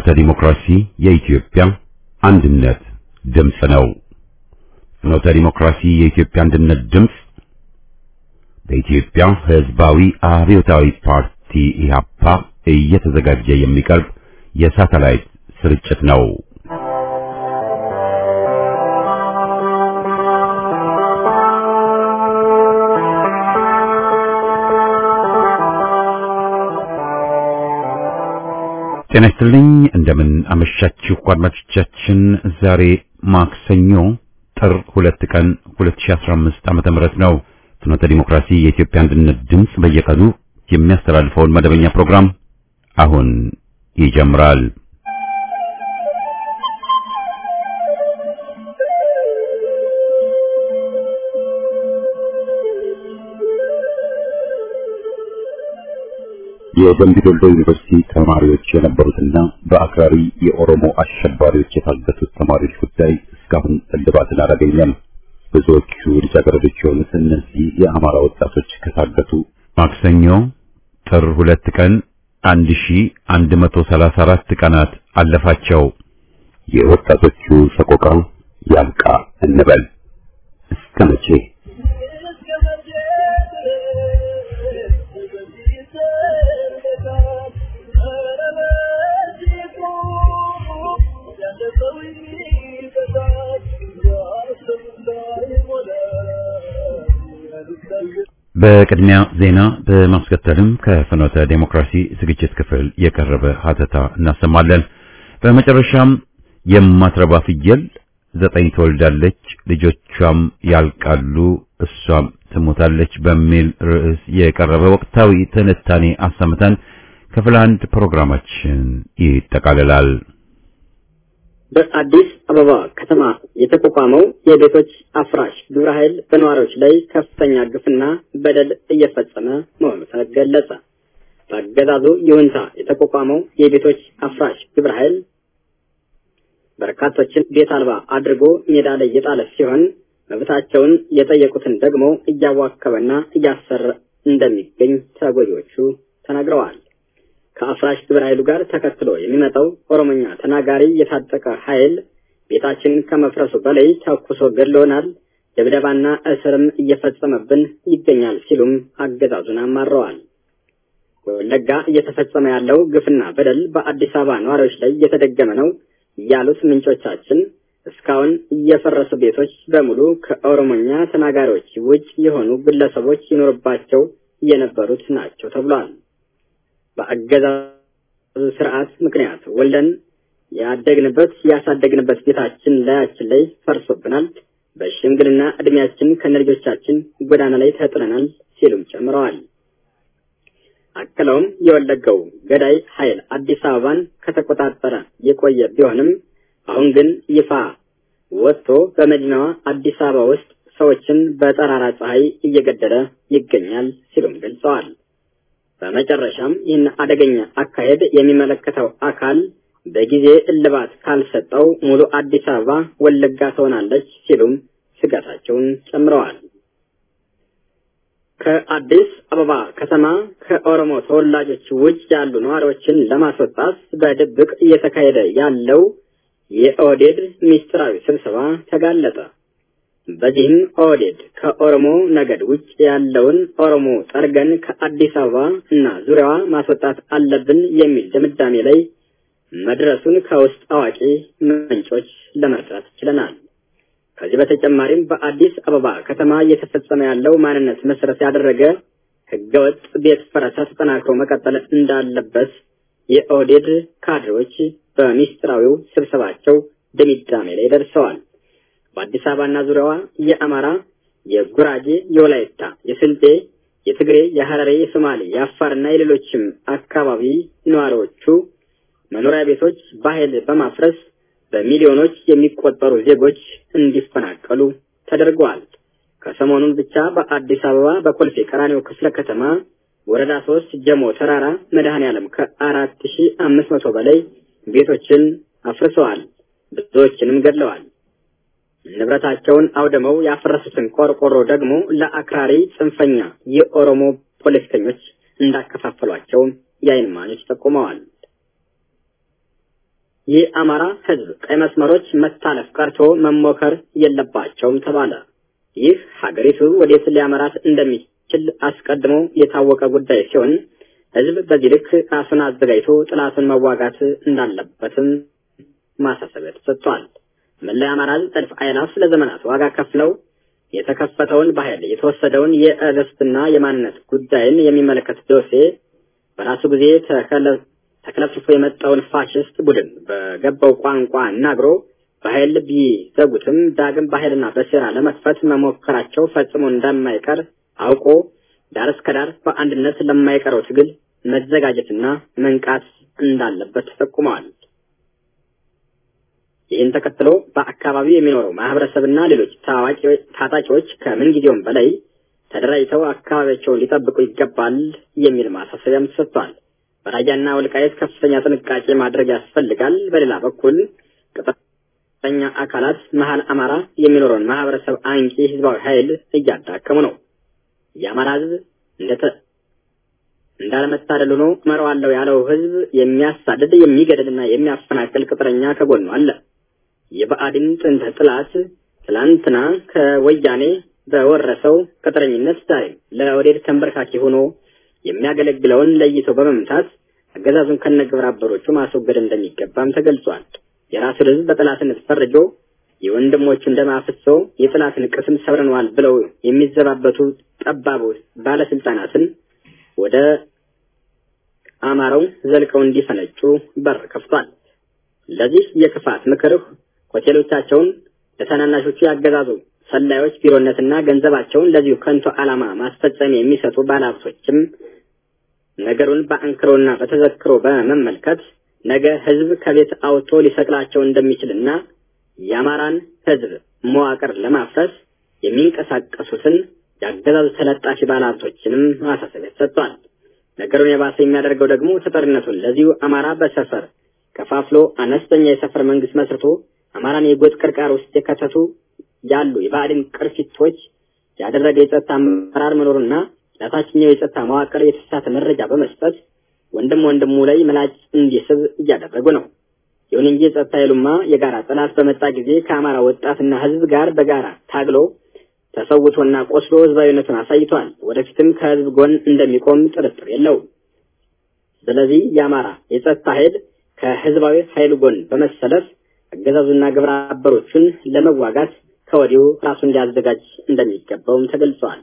ፍኖተ ዲሞክራሲ የኢትዮጵያ አንድነት ድምፅ ነው። ፍኖተ ዲሞክራሲ የኢትዮጵያ አንድነት ድምፅ በኢትዮጵያ ሕዝባዊ አብዮታዊ ፓርቲ ኢህአፓ እየተዘጋጀ የሚቀርብ የሳተላይት ስርጭት ነው። ጤና ይስጥልኝ። እንደምን አመሻችሁ አድማጮቻችን። ዛሬ ማክሰኞ ጥር ሁለት ቀን 2015 ዓመተ ምህረት ነው። ፍኖተ ዲሞክራሲ የኢትዮጵያ አንድነት ድምፅ በየቀኑ የሚያስተላልፈውን መደበኛ ፕሮግራም አሁን ይጀምራል። የደምቢ ዶሎ ዩኒቨርሲቲ ተማሪዎች የነበሩትና በአክራሪ የኦሮሞ አሸባሪዎች የታገቱት ተማሪዎች ጉዳይ እስካሁን እልባትን አላገኘም። ብዙዎቹ ልጃገረዶች የሆኑት እነዚህ የአማራ ወጣቶች ከታገቱ ማክሰኞ ጥር ሁለት ቀን 1134 ቀናት አለፋቸው። የወጣቶቹ ሰቆቃ ያብቃ እንበል እስከ መቼ? በቅድሚያ ዜና በማስከተልም ከፍኖተ ዴሞክራሲ ዝግጅት ክፍል የቀረበ ሀተታ እናሰማለን። በመጨረሻም የማትረባ ፍየል ዘጠኝ ትወልዳለች፣ ልጆቿም ያልቃሉ፣ እሷም ትሞታለች በሚል ርዕስ የቀረበ ወቅታዊ ትንታኔ አሰምተን ክፍል አንድ ፕሮግራማችን ይጠቃልላል። በአዲስ አበባ ከተማ የተቋቋመው የቤቶች አፍራሽ ግብረ ኃይል በነዋሪዎች ላይ ከፍተኛ ግፍና በደል እየፈጸመ መሆኑ ተገለጸ። በአገዛዙ ይሁንታ የተቋቋመው የቤቶች አፍራሽ ግብረ ኃይል በርካቶችን ቤት አልባ አድርጎ ሜዳ ላይ የጣለ ሲሆን መብታቸውን የጠየቁትን ደግሞ እያዋከበና እያሰረ እንደሚገኝ ተጎጂዎቹ ተናግረዋል። ከአፍራሽ ግብረ ኃይሉ ጋር ተከትሎ የሚመጣው ኦሮሞኛ ተናጋሪ የታጠቀ ኃይል ቤታችን ከመፍረሱ በላይ ተኩሶ ገድሎናል፣ ድብደባና እስርም እየፈጸመብን ይገኛል ሲሉም አገዛዙን አማረዋል። ወለጋ እየተፈጸመ ያለው ግፍና በደል በአዲስ አበባ ነዋሪዎች ላይ እየተደገመ ነው ያሉት ምንጮቻችን እስካሁን እየፈረሱ ቤቶች በሙሉ ከኦሮሞኛ ተናጋሪዎች ውጭ የሆኑ ግለሰቦች ይኖርባቸው የነበሩት ናቸው ተብሏል። በአገዛዙ ስርዓት ምክንያት ወልደን ያደግንበት ያሳደግንበት ቤታችን ላያችን ላይ ፈርሶብናል። በሽምግልና እድሜያችን ከነልጆቻችን ጎዳና ላይ ተጥለናል ሲሉም ጨምረዋል። አክለውም የወለገው ገዳይ ኃይል አዲስ አበባን ከተቆጣጠረ የቆየ ቢሆንም አሁን ግን ይፋ ወጥቶ በመዲናዋ አዲስ አበባ ውስጥ ሰዎችን በጠራራ ፀሐይ እየገደለ ይገኛል ሲሉም ገልጸዋል። በመጨረሻም ይህን አደገኛ አካሄድ የሚመለከተው አካል በጊዜ እልባት ካልሰጠው ሙሉ አዲስ አበባ ወለጋ ትሆናለች ሲሉም ስጋታቸውን ጨምረዋል። ከአዲስ አበባ ከተማ ከኦሮሞ ተወላጆች ውጭ ያሉ ነዋሪዎችን ለማስወጣት በድብቅ እየተካሄደ ያለው የኦህዴድ ሚስጥራዊ ስብሰባ ተጋለጠ። በዚህም ኦህዴድ ከኦሮሞ ነገድ ውጭ ያለውን ኦሮሞ ጠርገን ከአዲስ አበባ እና ዙሪያዋ ማስወጣት አለብን የሚል ድምዳሜ ላይ መድረሱን ከውስጥ አዋቂ ምንጮች ለመረዳት ችለናል። ከዚህ በተጨማሪም በአዲስ አበባ ከተማ እየተፈጸመ ያለው ማንነት መሰረት ያደረገ ህገወጥ ቤት ፈረሳ ተጠናክሮ መቀጠል እንዳለበት የኦህዴድ ካድሬዎች በሚስጥራዊው ስብሰባቸው ድምዳሜ ላይ ደርሰዋል። በአዲስ አበባና ዙሪያዋ የአማራ፣ የጉራጌ፣ የወላይታ፣ የስልጤ፣ የትግሬ፣ የሐረሬ፣ የሶማሌ፣ የአፋርና የሌሎችም አካባቢ ነዋሪዎቹ መኖሪያ ቤቶች በኃይል በማፍረስ በሚሊዮኖች የሚቆጠሩ ዜጎች እንዲፈናቀሉ ተደርገዋል። ከሰሞኑን ብቻ በአዲስ አበባ በኮልፌ ቀራኒዮ ክፍለ ከተማ ወረዳ ሶስት ጀሞ ተራራ መድኃኔ ዓለም ከአራት ሺህ አምስት መቶ በላይ ቤቶችን አፍርሰዋል። ብዙዎችንም ገድለዋል። ንብረታቸውን አውድመው ያፈረሱትን ቆርቆሮ ደግሞ ለአክራሪ ጽንፈኛ የኦሮሞ ፖለቲከኞች እንዳከፋፈሏቸው የዓይን እማኞች ጠቁመዋል። የአማራ ህዝብ ቀይ መስመሮች መታለፍ ቀርቶ መሞከር የለባቸውም ተባለ። ይህ ሀገሪቱ ወዴት ሊያመራት እንደሚችል አስቀድሞ የታወቀ ጉዳይ ሲሆን ህዝብ በዚህ ልክ ራሱን አዘጋጅቶ ጥላቱን መዋጋት እንዳለበትም ማሳሰቢያ ተሰጥቷል። መለያ አማራ ህዝብ እልፍ አእላፍ ለዘመናት ዋጋ ከፍለው የተከፈተውን በኃይል የተወሰደውን የእርስትና የማንነት ጉዳይን የሚመለከት ዶሴ በራሱ ጊዜ ተክለፍልፎ የመጣውን ፋሽስት ቡድን በገባው ቋንቋ አናግሮ በኃይል ቢዘጉትም ዳግም በኃይልና በሴራ ለመክፈት መሞከራቸው ፈጽሞ እንደማይቀር አውቆ ዳር እስከ ዳር በአንድነት ለማይቀረው ትግል መዘጋጀትና መንቃት እንዳለበት ተጠቁመዋል። ይህን ተከትሎ በአካባቢው የሚኖረው ማህበረሰብና ሌሎች ታጣቂዎች ከምን ጊዜውም በላይ ተደራጅተው አካባቢያቸውን ሊጠብቁ ይገባል የሚል ማሳሰቢያም ተሰጥቷል። በራያና ወልቃየት ከፍተኛ ጥንቃቄ ማድረግ ያስፈልጋል። በሌላ በኩል ቅጥረኛ አካላት መሀል አማራ የሚኖረውን ማህበረሰብ አንቂ ህዝባዊ ኃይል እያዳከሙ ነው። የአማራ ህዝብ እንደተ እንዳለመታደል ሆኖ እመራዋለሁ ያለው ህዝብ የሚያሳድድ የሚገድልና የሚያፈናቅል ቅጥረኛ ከጎኑ አለ። የብአዴን ጥንተ ጥላት ትላንትና ከወያኔ በወረሰው ቅጥረኝነት ዛሬም ለኦህዴድ ተንበርካኪ ሆኖ የሚያገለግለውን ለይቶ በመምታት አገዛዙን ከነግብረ አበሮቹ ማስወገድ እንደሚገባም ተገልጿል። የራሱን ህዝብ በጠላትነት ፈርጆ የወንድሞቹን ደም አፍሶ የጠላትን ቅስም ሰብረነዋል ብለው የሚዘባበቱ ጠባቡ ባለስልጣናትን ወደ አማራው ዘልቀው እንዲፈነጩ በር ከፍቷል። ለዚህ የክፋት ምክር ሆቴሎቻቸውን ለታናናሾቹ ያገዛዙ ሰላዮች ቢሮነትና ገንዘባቸውን ለዚሁ ከንቱ ዓላማ ማስፈጸሚያ የሚሰጡ ባለሀብቶችም ነገሩን በአንክሮና በተዘክሮ በመመልከት ነገ ህዝብ ከቤት አውጥቶ ሊሰቅላቸው እንደሚችልና የአማራን ህዝብ መዋቅር ለማፍረስ የሚንቀሳቀሱትን የአገዛዙ ተለጣፊ ባለሀብቶችንም ማሳሰቢያ ሰጥቷል። ነገሩን የባሰ የሚያደርገው ደግሞ ተጠሪነቱን ለዚሁ አማራ በሰፈር ከፋፍሎ አነስተኛ የሰፈር መንግስት መስርቶ አማራን የጎጥ ቅርቃር ውስጥ የከተቱ ያሉ የብአዴን ቅርፊቶች ያደረገ የጸጥታ አመራር መኖሩና ለታችኛው የጸጥታ መዋቅር የተሳሳተ መረጃ በመስጠት ወንድም ወንድሙ ላይ ምላጭ እንዲስብ እያደረጉ ነው። ይሁን እንጂ የጸጥታ ኃይሉማ የጋራ ጠላት በመጣ ጊዜ ከአማራ ወጣትና ህዝብ ጋር በጋራ ታግሎ ተሰውቶና ቆስሎ ህዝባዊነቱን አሳይቷል። ወደፊትም ከህዝብ ጎን እንደሚቆም ጥርጥር የለውም። ስለዚህ የአማራ የጸጥታ ኃይል ከህዝባዊ ኃይል ጎን በመሰለፍ አገዛዙና ግብረ አበሮቹን ለመዋጋት ከወዲሁ ራሱን ሊያዘጋጅ እንደሚገባውም ተገልጿል።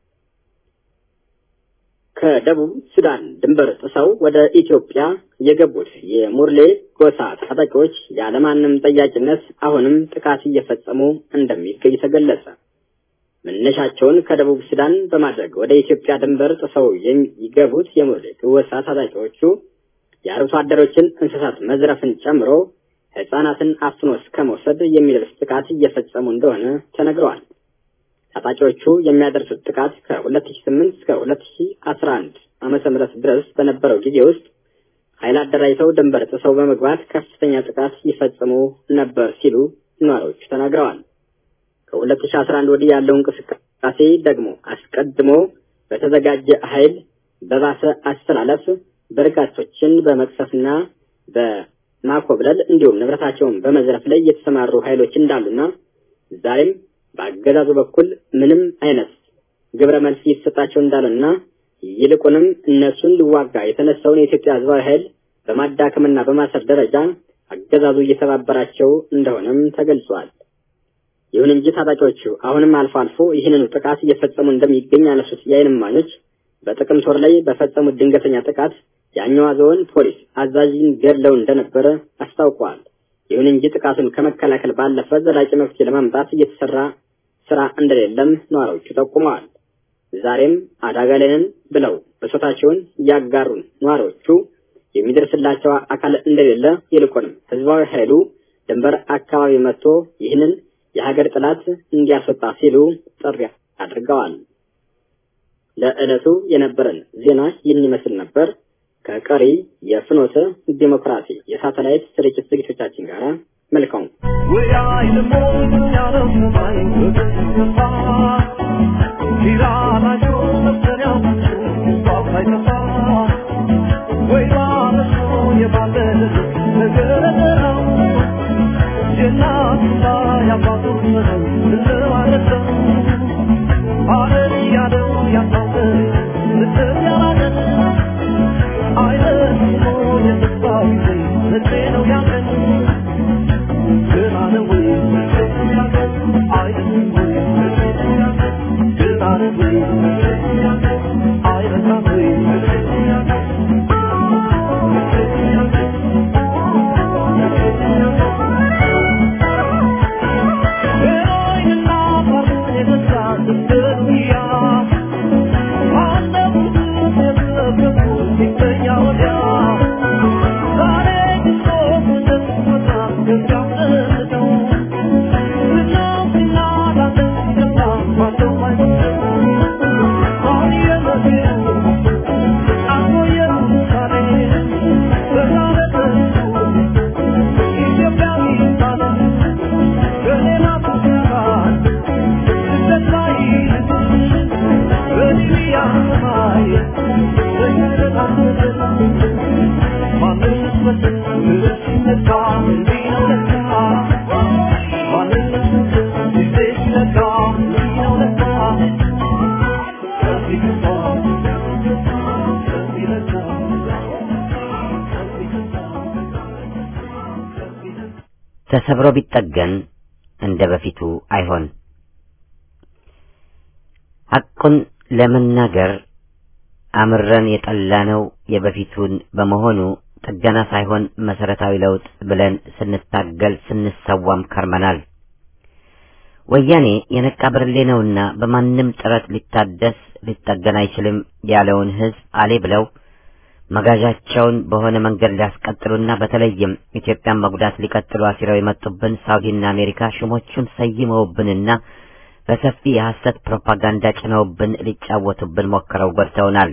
ከደቡብ ሱዳን ድንበር ጥሰው ወደ ኢትዮጵያ የገቡት የሙርሌ ጎሳ ታጣቂዎች ያለማንም ጠያቂነት አሁንም ጥቃት እየፈጸሙ እንደሚገኝ ተገለጸ። መነሻቸውን ከደቡብ ሱዳን በማድረግ ወደ ኢትዮጵያ ድንበር ጥሰው የሚገቡት የሙርሌ ጎሳ ታጣቂዎቹ የአርብቶ አደሮችን እንስሳት መዝረፍን ጨምሮ ህጻናትን አፍኖ እስከ መውሰድ የሚደርስ ጥቃት እየፈጸሙ እንደሆነ ተነግረዋል። ታጣቂዎቹ የሚያደርሱት ጥቃት ከ2008 እስከ 2011 ዓመተ ምህረት ድረስ በነበረው ጊዜ ውስጥ ኃይል አደራጅተው ድንበር ጥሰው በመግባት ከፍተኛ ጥቃት ይፈጽሙ ነበር ሲሉ ነዋሪዎቹ ተናግረዋል። ከ2011 ወዲህ ያለው እንቅስቃሴ ደግሞ አስቀድሞ በተዘጋጀ ኃይል በባሰ አስተላለፍ በርካቶችን በመቅሰፍና በማኮብለል እንዲሁም ንብረታቸውን በመዝረፍ ላይ የተሰማሩ ኃይሎች እንዳሉና ዛሬም በአገዛዙ በኩል ምንም አይነት ግብረ መልስ እየተሰጣቸው እንዳለና ይልቁንም እነሱን ሊዋጋ የተነሳውን የኢትዮጵያ ህዝባዊ ኃይል በማዳከምና በማሰር ደረጃ አገዛዙ እየተባበራቸው እንደሆነም ተገልጿል። ይሁን እንጂ ታጣቂዎቹ አሁንም አልፎ አልፎ ይህንኑ ጥቃት እየፈጸሙ እንደሚገኝ ያነሱት የዓይን እማኞች በጥቅምት ወር ላይ በፈጸሙት ድንገተኛ ጥቃት የአኛዋ ዞን ፖሊስ አዛዥን ገድለው እንደነበረ አስታውቀዋል። ይሁን እንጂ ጥቃቱን ከመከላከል ባለፈ ዘላቂ መፍትሄ ለማምጣት እየተሰራ ስራ እንደሌለም ነዋሪዎቹ ጠቁመዋል። ዛሬም አደጋ ላይ ነን ብለው ብሶታቸውን ያጋሩን ነዋሪዎቹ የሚደርስላቸው አካል እንደሌለ ይልቁንም ህዝባዊ ኃይሉ ድንበር አካባቢ መጥቶ ይህንን የሀገር ጥላት እንዲያስወጣ ሲሉ ጥሪ አድርገዋል። ለዕለቱ የነበረን ዜና ይህን ይመስል ነበር። ከቀሪ የፍኖተ ዲሞክራሲ የሳተላይት ስርጭት ዝግጅቶቻችን ጋር መልካም ወይ ተሰብሮ ቢጠገን እንደ በፊቱ አይሆን። ሐቁን ለመናገር አምረን የጠላነው የበፊቱን በመሆኑ ጥገና ሳይሆን መሰረታዊ ለውጥ ብለን ስንታገል ስንሰዋም ከርመናል። ወያኔ የነቃ ብርሌ ነውና በማንም ጥረት ሊታደስ ሊጠገን አይችልም ያለውን ሕዝብ አሌ ብለው መጋዣቸውን በሆነ መንገድ ሊያስቀጥሉና በተለይም ኢትዮጵያን መጉዳት ሊቀጥሉ አሲረው የመጡብን ሳውዲና አሜሪካ ሹሞቹን ሰይመውብንና በሰፊ የሐሰት ፕሮፓጋንዳ ጭነውብን ሊጫወቱብን ሞክረው ጎድተውናል።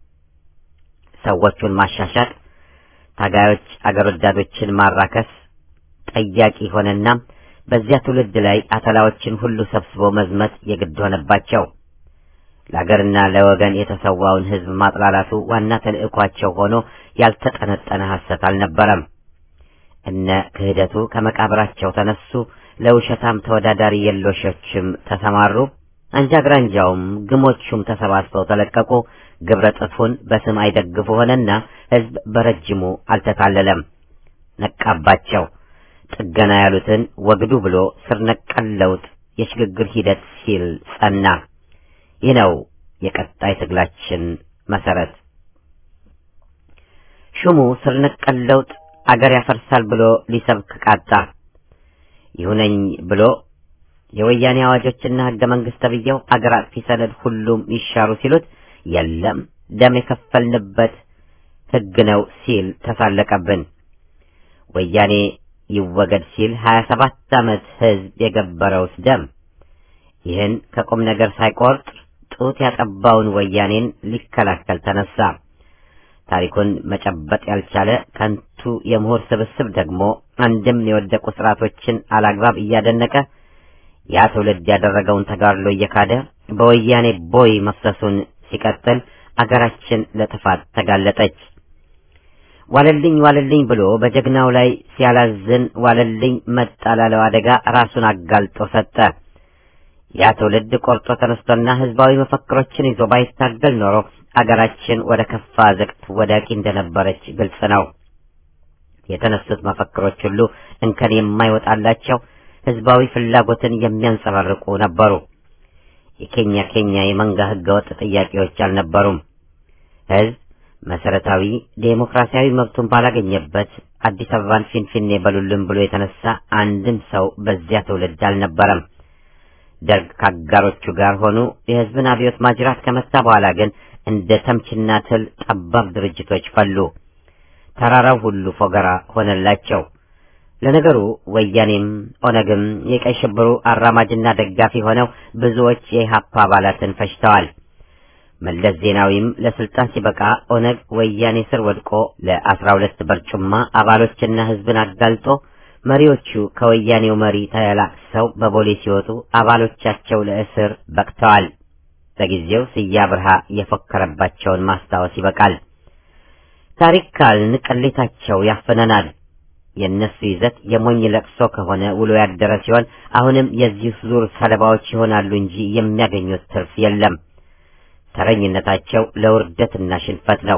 ሰዎቹን ማሻሻጥ፣ ታጋዮች አገር ወዳዶችን ማራከስ ጠያቂ ሆነና በዚያ ትውልድ ላይ አተላዎችን ሁሉ ሰብስቦ መዝመት የግድ ሆነባቸው። ለአገርና ለወገን የተሰዋውን ሕዝብ ማጥላላቱ ዋና ተልዕኳቸው ሆኖ ያልተጠነጠነ ሐሰት አልነበረም። እነ ክህደቱ ከመቃብራቸው ተነሱ፣ ለውሸታም ተወዳዳሪ የሎሾችም ተሰማሩ። አንጃ ግራንጃውም ግሞቹም ተሰባስበው ተለቀቁ። ግብረ ጥፉን በስም አይደግፉ ሆነና ሕዝብ በረጅሙ አልተታለለም፣ ነቃባቸው። ጥገና ያሉትን ወግዱ ብሎ ስር ነቀል ለውጥ የሽግግር ሂደት ሲል ጸና። ይህ ነው የቀጣይ ትግላችን መሰረት። ሹሙ ስር ነቀል ለውጥ አገር ያፈርሳል ብሎ ሊሰብክ ቃጣ። ይሁነኝ ብሎ የወያኔ አዋጆችና ሕገ መንግሥት ተብዬው አገር አጥፊ ሰነድ ሁሉም ይሻሩ ሲሉት የለም ደም የከፈልንበት ሕግ ነው ሲል ተሳለቀብን። ወያኔ ይወገድ ሲል ሀያ ሰባት ዓመት ሕዝብ የገበረውስ ደም ይህን ከቁም ነገር ሳይቆርጥ ጡት ያጠባውን ወያኔን ሊከላከል ተነሳ። ታሪኩን መጨበጥ ያልቻለ ከንቱ የምሁር ስብስብ ደግሞ አንድም የወደቁ ስርዓቶችን አላግባብ እያደነቀ ያ ትውልድ ያደረገውን ተጋድሎ እየካደ በወያኔ ቦይ መፍሰሱን ሲቀጥል አገራችን ለጥፋት ተጋለጠች። ዋለልኝ ዋለልኝ ብሎ በጀግናው ላይ ሲያላዝን ዋለልኝ መጣ ላለው አደጋ ራሱን አጋልጦ ሰጠ። ያ ትውልድ ቆርጦ ተነስቶና ህዝባዊ መፈክሮችን ይዞ ባይታገል ኖሮ አገራችን ወደ ከፋ ዘቅት ወዳቂ እንደነበረች ግልጽ ነው። የተነሱት መፈክሮች ሁሉ እንከን የማይወጣላቸው ህዝባዊ ፍላጎትን የሚያንጸባርቁ ነበሩ። የኬኛ ኬኛ የመንጋ ህገወጥ ጥያቄዎች አልነበሩም። ህዝብ መሰረታዊ ዴሞክራሲያዊ መብቱን ባላገኘበት አዲስ አበባን ፊንፊኔ በሉልን ብሎ የተነሳ አንድም ሰው በዚያ ትውልድ አልነበረም። ደርግ ከአጋሮቹ ጋር ሆኑ። የህዝብን አብዮት ማጅራት ከመታ በኋላ ግን እንደ ተምችና ትል ጠባብ ድርጅቶች ፈሉ። ተራራው ሁሉ ፎገራ ሆነላቸው። ለነገሩ ወያኔም ኦነግም የቀይ ሽብሩ አራማጅና ደጋፊ ሆነው ብዙዎች የኢህአፓ አባላትን ፈጅተዋል። መለስ ዜናዊም ለስልጣን ሲበቃ ኦነግ ወያኔ ስር ወድቆ ለአስራ ሁለት በርጩማ አባሎችና ህዝብን አጋልጦ መሪዎቹ ከወያኔው መሪ ተላቅሰው በቦሌ ሲወጡ አባሎቻቸው ለእስር በቅተዋል። በጊዜው ስያ ብርሃ የፎከረባቸውን ማስታወስ ይበቃል። ታሪክ ካልን ቅሌታቸው ያፍነናል። የእነሱ ይዘት የሞኝ ለቅሶ ከሆነ ውሎ ያደረ ሲሆን አሁንም የዚህ ዙር ሰለባዎች ይሆናሉ እንጂ የሚያገኙት ትርፍ የለም። ተረኝነታቸው ለውርደትና ሽንፈት ነው።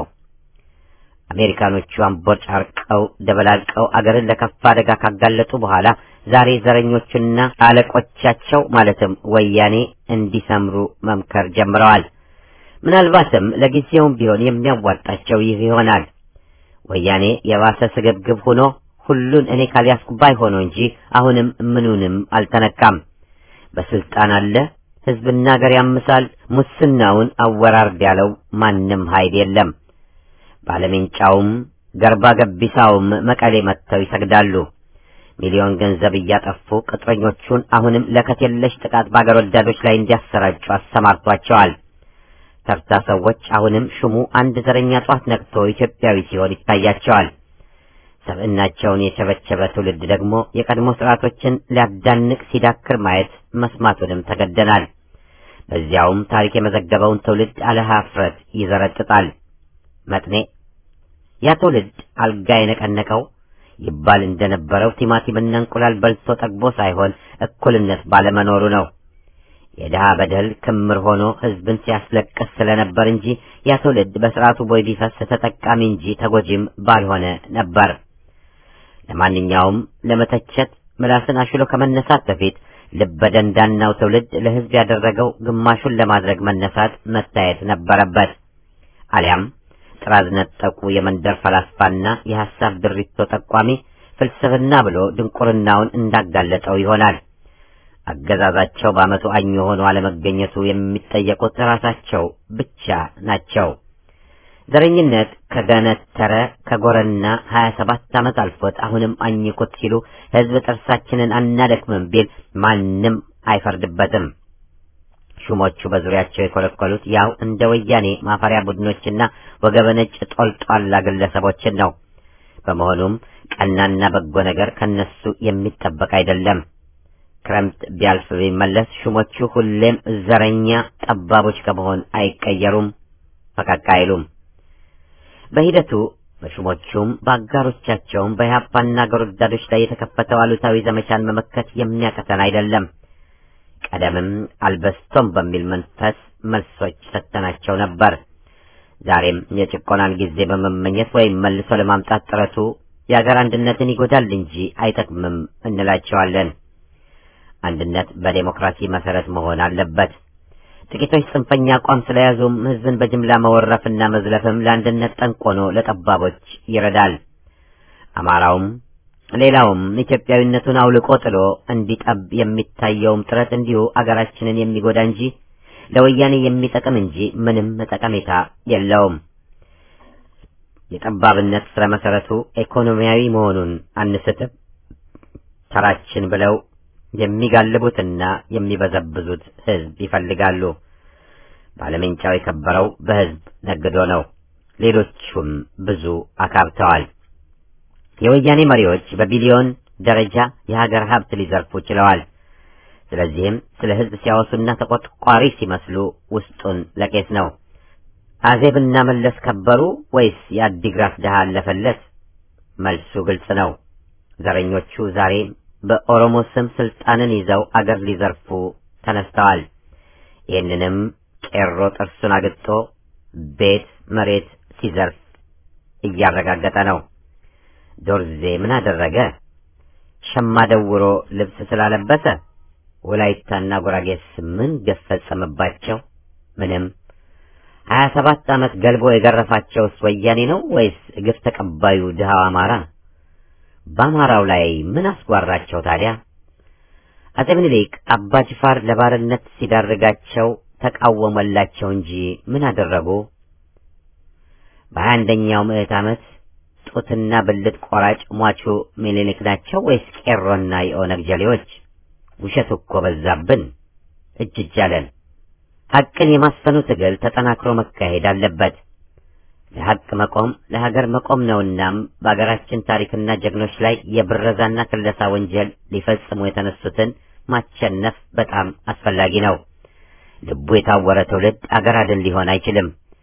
አሜሪካኖቹ አንቦጫርቀው ደበላልቀው አገርን ለከፋ አደጋ ካጋለጡ በኋላ ዛሬ ዘረኞቹና አለቆቻቸው ማለትም ወያኔ እንዲሰምሩ መምከር ጀምረዋል። ምናልባትም ለጊዜውም ቢሆን የሚያዋጣቸው ይህ ይሆናል። ወያኔ የባሰ ስግብግብ ሆኖ ሁሉን እኔ ካልያዝኩ ባይ ሆኖ እንጂ አሁንም ምኑንም አልተነካም። በስልጣን አለ፣ ህዝብና ሀገር ያምሳል፣ ሙስናውን አወራርድ ያለው ማንም ኃይል የለም። ባለሜንጫውም ገርባ ገቢሳውም መቀሌ መጥተው ይሰግዳሉ። ሚሊዮን ገንዘብ እያጠፉ ቅጥረኞቹን አሁንም ለከት የለሽ ጥቃት በአገር ወዳዶች ላይ እንዲያሰራጩ አሰማርቷቸዋል። ተርታ ሰዎች አሁንም ሹሙ አንድ ዘረኛ ጧት ነቅቶ ኢትዮጵያዊ ሲሆን ይታያቸዋል። ሰብዕናቸውን የቸበቸበ ትውልድ ደግሞ የቀድሞ ስርዓቶችን ሊያዳንቅ ሲዳክር ማየት መስማቱንም ተገደናል። በዚያውም ታሪክ የመዘገበውን ትውልድ አለ ኀፍረት ይዘረጥጣል። መጥኔ ያ ትውልድ አልጋ የነቀነቀው ይባል እንደነበረው ቲማቲምና እንቁላል በልቶ ጠግቦ ሳይሆን እኩልነት ባለመኖሩ ነው። የድሃ በደል ክምር ሆኖ ህዝብን ሲያስለቅስ ስለነበር እንጂ ያ ትውልድ በስርዓቱ ቦይ ቢፈስ ተጠቃሚ እንጂ ተጎጂም ባልሆነ ነበር። ለማንኛውም ለመተቸት ምላስን አሽሎ ከመነሳት በፊት ልበደንዳናው ትውልድ ለህዝብ ያደረገው ግማሹን ለማድረግ መነሳት መታየት ነበረበት። አሊያም ጥራዝ ነጠቁ የመንደር ፈላስፋና የሐሳብ ድሪቶ ጠቋሚ ፍልስፍና ብሎ ድንቁርናውን እንዳጋለጠው ይሆናል። አገዛዛቸው በዓመቱ አኝ ሆኖ አለመገኘቱ የሚጠየቁት ራሳቸው ብቻ ናቸው። ዘረኝነት ከገነተረ ከጎረና ሀያ ሰባት ዓመት አልፎት አሁንም አኝኩት ሲሉ ህዝብ ጥርሳችንን አናደክምም ቢል ማንም አይፈርድበትም። ሹሞቹ በዙሪያቸው የኮለኮሉት ያው እንደ ወያኔ ማፈሪያ ቡድኖችና ወገበነጭ ጦልጧላ ግለሰቦችን ነው። በመሆኑም ቀናና በጎ ነገር ከነሱ የሚጠበቅ አይደለም። ክረምት ቢያልፍ ቢመለስ ሹሞቹ ሁሌም ዘረኛ ጠባቦች ከመሆን አይቀየሩም፣ ፈቀቅ አይሉም። በሂደቱ በሹሞቹም በአጋሮቻቸውም በኢህአፓና አገር ወዳዶች ላይ የተከፈተው አሉታዊ ዘመቻን መመከት የሚያቀተን አይደለም። ቀደምም አልበስቶም በሚል መንፈስ መልሶች ሰጥተናቸው ነበር። ዛሬም የጭቆናን ጊዜ በመመኘት ወይም መልሶ ለማምጣት ጥረቱ የአገር አንድነትን ይጎዳል እንጂ አይጠቅምም እንላቸዋለን። አንድነት በዴሞክራሲ መሰረት መሆን አለበት። ጥቂቶች ጽንፈኛ አቋም ስለያዙም ህዝብን በጅምላ መወረፍና መዝለፍም ለአንድነት ጠንቆኖ ለጠባቦች ይረዳል። አማራውም ሌላውም ኢትዮጵያዊነቱን አውልቆ ጥሎ እንዲጠብ የሚታየውም ጥረት እንዲሁ አገራችንን የሚጎዳ እንጂ ለወያኔ የሚጠቅም እንጂ ምንም ጠቀሜታ የለውም። የጠባብነት ስረ መሰረቱ ኢኮኖሚያዊ መሆኑን አንስትም። ተራችን ብለው የሚጋልቡትና የሚበዘብዙት ህዝብ ይፈልጋሉ። ባለሜንጫው የከበረው በህዝብ ነግዶ ነው። ሌሎቹም ብዙ አካብተዋል። የወያኔ መሪዎች በቢሊዮን ደረጃ የሀገር ሀብት ሊዘርፉ ችለዋል። ስለዚህም ስለ ህዝብ ሲያወሱና ተቆጥቋሪ ሲመስሉ ውስጡን ለቄስ ነው። አዜብና መለስ ከበሩ ወይስ የአዲግራት ድሃ አለፈለት? መልሱ ግልጽ ነው። ዘረኞቹ ዛሬ በኦሮሞ ስም ስልጣንን ይዘው አገር ሊዘርፉ ተነስተዋል። ይህንንም ቄሮ ጥርሱን አግጦ ቤት መሬት ሲዘርፍ እያረጋገጠ ነው። ዶርዜ ምን አደረገ? ሸማ ደውሮ ልብስ ስላለበሰ? ወላይታና ጉራጌስ ምን ግፍ ፈጸመባቸው? ምንም። ሀያ ሰባት ዓመት ገልቦ የገረፋቸውስ ወያኔ ነው ወይስ ግፍ ተቀባዩ ድሃው አማራ? በአማራው ላይ ምን አስጓራቸው ታዲያ? አጼ ምኒልክ አባ ጅፋር ለባርነት ሲዳርጋቸው ተቃወመላቸው እንጂ ምን አደረጉ? በሀያ አንደኛው ምዕት ዓመት ጡትና ብልት ቆራጭ ሟቹ ምኒልክ ናቸው ወይስ ቄሮና የኦነግ ጀሌዎች? ውሸት እኮ በዛብን፣ እጅ እጅ አለን። ሐቅን የማስፈኑ ትግል ተጠናክሮ መካሄድ አለበት። ለሐቅ መቆም ለሀገር መቆም ነውናም በአገራችን ታሪክና ጀግኖች ላይ የብረዛና ክለሳ ወንጀል ሊፈጽሙ የተነሱትን ማቸነፍ በጣም አስፈላጊ ነው። ልቡ የታወረ ትውልድ አገር አድን ሊሆን አይችልም።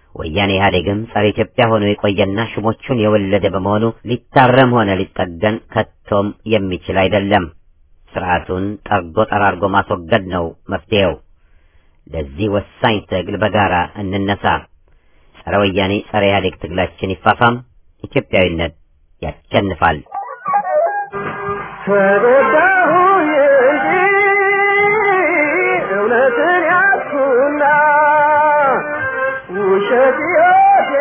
ወያኔ ኢህአዴግም ጸረ ኢትዮጵያ ሆኖ የቆየና ሹሞቹን የወለደ በመሆኑ ሊታረም ሆነ ሊጠገን ከቶም የሚችል አይደለም። ስርዓቱን ጠርጎ ጠራርጎ ማስወገድ ነው መፍትሄው። ለዚህ ወሳኝ ትግል በጋራ እንነሳ። ጸረ ወያኔ ጸረ ኢህአዴግ ትግላችን ይፋፋም። ኢትዮጵያዊነት ያሸንፋል። ተጎዳሁ እንጂ እውነትን ያዝኩና ውሸት ሕይወቴ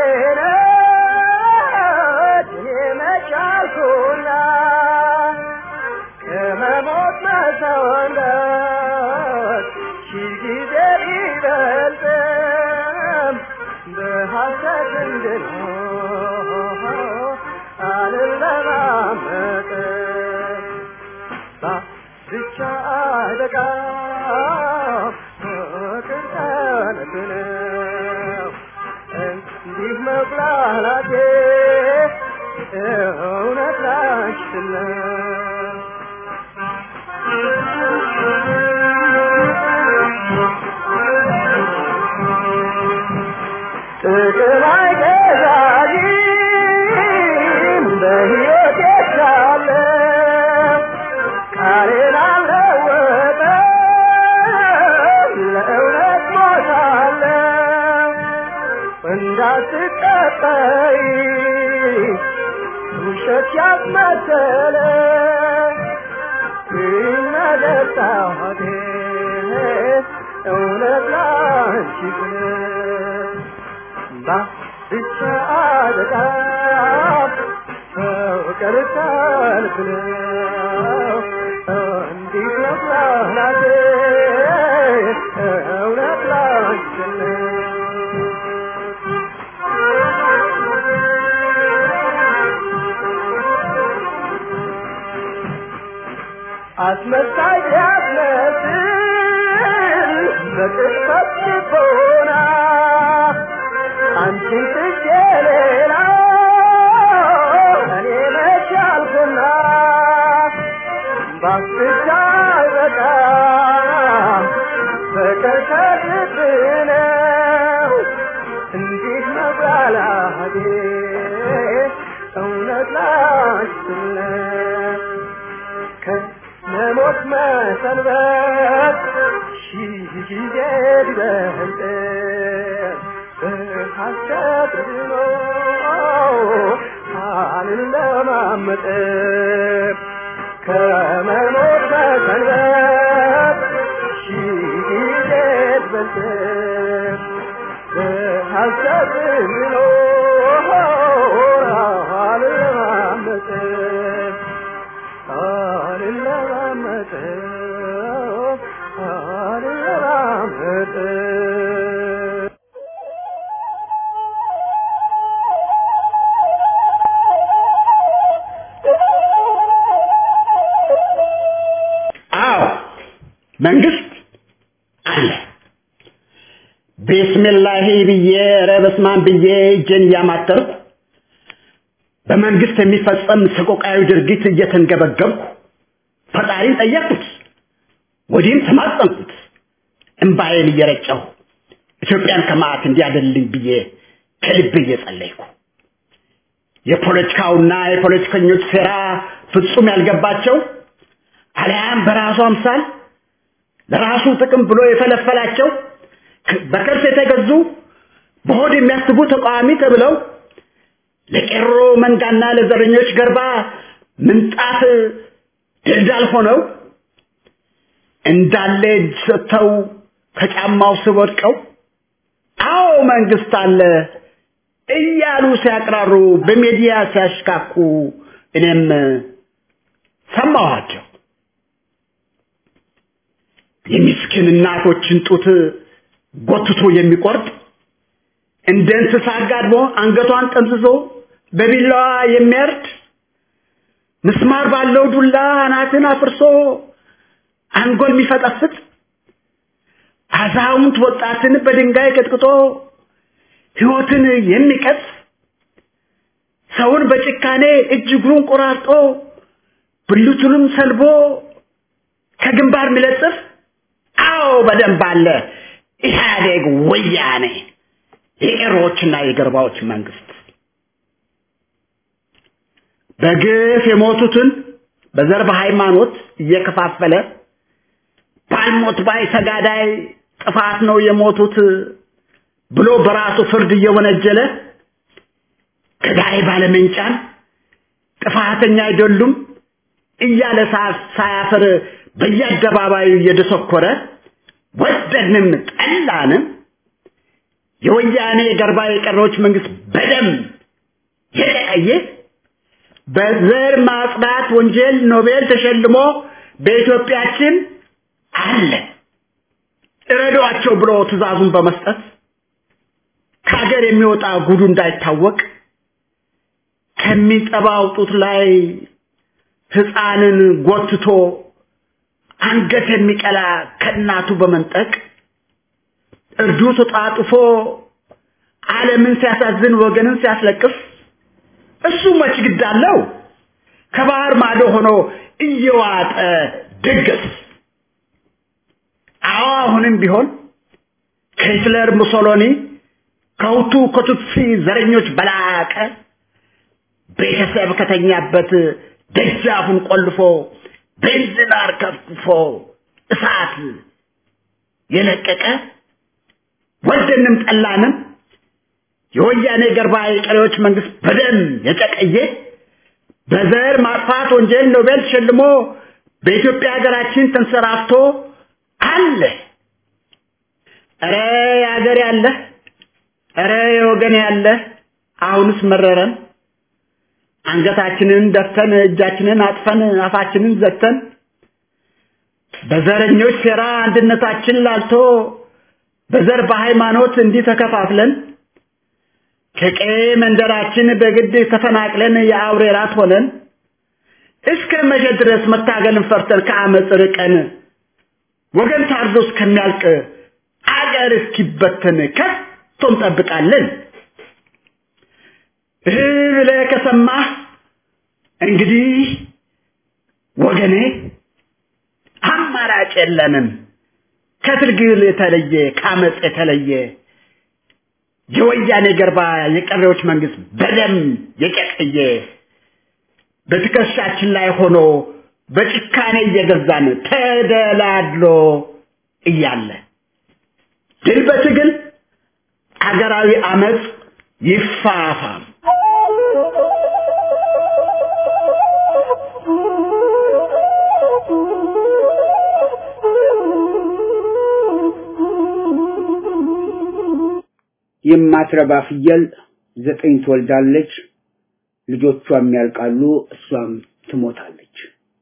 ነች እኔ መች አልኩና ከመሞት መሰወነት ሺህ ጊዜ ቢበልጥም በሐሰት እንድኖር አልለማመጥም ብቻ አደጋም ፍቅር ጠላት ነው እንዲህ መብላላቴ እውነት ላንቺ ነው ጥቅም አይገዛኝም በሕይወቴ ሳለ ቃሌን አልለወጥም ለእውነት ሞታለሁ እንዳትቀጠይ ውሸት ያስመሰለ ይመለሳቴ እውነት ላንቺ ብለህ ብቻ በጣም ፍቅር ሰልፍ ነው እንዲህ መብላቴ እውነት ላንቺ ነው አስመሳይ ያስመስል በቅጽበት ልቦና አንቺን ትቼ ሌላ እኔ መች አልኩና ባስቻ በጣም ፍቅር ከልብ ነው እንዲህ መብላላቴ እውነት ላንቺ ነው ከመሞት መሰንበት ሺህ ጊዜ ቢበልጥ በሐሰት ድኖ አልለማመጥ ከመሞት መሰንበት ሺህ ጊዜ ቢበልጥ በሐሰት ድኖ አልለማመጥ አልለማመጥ አልለማመጥ አዎ መንግስት አለ። ቢስሚላሂ ብዬ ኧረ በስመ አብ ብዬ እጄን እያማተርኩ በመንግስት የሚፈጸም ሰቆቃዊ ድርጊት እየተንገበገብኩ ፈጣሪን ጠየቅኩት፣ ወዲህም ተማጸንኩት። እምባዬን እየረጨሁ ኢትዮጵያን ከመዓት እንዲያደልኝ ብዬ ከልብ እየጸለይኩ የፖለቲካውና የፖለቲከኞች ሴራ ፍጹም ያልገባቸው አልያም በራሱ አምሳል ለራሱ ጥቅም ብሎ የፈለፈላቸው በከርስ የተገዙ በሆድ የሚያስቡ ተቃዋሚ ተብለው ለቄሮ መንጋና ለዘረኞች ገርባ ምንጣፍ ድልዳል ሆነው እንዳለ እጅ ሰጥተው ከጫማው ስር ወድቀው አዎ መንግስት አለ እያሉ ሲያቅራሩ በሚዲያ ሲያሽካኩ እኔም ሰማኋቸው። የምስኪን እናቶችን ጡት ጎትቶ የሚቆርጥ እንደ እንስሳ ጋድሞ አንገቷን ጠምዝዞ በቢላዋ የሚያርድ ምስማር ባለው ዱላ አናትን አፍርሶ አንጎል የሚፈጠፍጥ አዛውንት ወጣትን በድንጋይ ቀጥቅጦ ህይወትን የሚቀጥፍ ሰውን በጭካኔ እጅ እግሩን ቆራርጦ ብልቱንም ሰልቦ ከግንባር የሚለጥፍ አዎ በደንብ አለ ኢህአዴግ ወያኔ የቄሮዎችና የገርባዎች መንግስት በግፍ የሞቱትን በዘር በሃይማኖት እየከፋፈለ ባልሞት ባይ ተጋዳይ ጥፋት ነው የሞቱት ብሎ በራሱ ፍርድ እየወነጀለ ገዳይ ባለመንጫን ጥፋተኛ አይደሉም እያለ ሳያፍር በየአደባባዩ እየደሰኮረ ወደድንም ጠላንም የወያኔ ገርባ የቀሮች መንግስት በደም የቀየ በዘር ማጽዳት ወንጀል ኖቤል ተሸልሞ በኢትዮጵያችን አለ እረዷቸው ብሎ ትእዛዙን በመስጠት ከሀገር የሚወጣ ጉዱ እንዳይታወቅ ከሚጠባው ጡት ላይ ህፃንን ጎትቶ አንገት የሚቀላ ከእናቱ በመንጠቅ እርዱ ተጣጥፎ ዓለምን ሲያሳዝን ወገንን ሲያስለቅስ እሱ መች ግድ አለው ከባህር ማዶ ሆኖ እየዋጠ ድግስ አዎ አሁንም ቢሆን ከሂትለር ሙሶሎኒ ከሁቱ ከቱትሲ ዘረኞች በላቀ ቤተሰብ ከተኛበት ደጃፉን ቆልፎ ቤንዚን አርከፍክፎ እሳት የለቀቀ ወደንም ጠላንም የወያኔ ገርባ የቀሪዎች መንግስት በደም የጨቀየ በዘር ማጥፋት ወንጀል ኖቤል ተሸልሞ በኢትዮጵያ ሀገራችን ተንሰራፍቶ አለ። ኧረ የሀገር ያለ ኧረ የወገን ያለ አሁንስ መረረን። አንገታችንን ደፍተን እጃችንን አጥፈን አፋችንን ዘግተን በዘረኞች ሴራ አንድነታችን ላልቶ በዘር በሃይማኖት እንዲህ ተከፋፍለን ከቀዬ መንደራችን በግድ ተፈናቅለን የአውሬ ራት ሆነን እስከ መቼ ድረስ መታገልን ፈርተን ከአመፅ ርቀን ወገን ታርዶ እስከሚያልቅ አገር እስኪበተን ከቶ እንጠብቃለን? እህ ብለህ ከሰማህ እንግዲህ ወገኔ አማራጭ የለንም። ከትግል የተለየ ከአመፅ የተለየ የወያኔ ገርባ የቀሬዎች መንግስት በደም የጨቀየ በትከሻችን ላይ ሆኖ በጭካኔ እየገዛን ተደላድሎ እያለ ድል በትግል አገራዊ አመፅ ይፋፋም። የማትረባ ፍየል ዘጠኝ ትወልዳለች፣ ልጆቿም ያልቃሉ፣ እሷም ትሞታለች።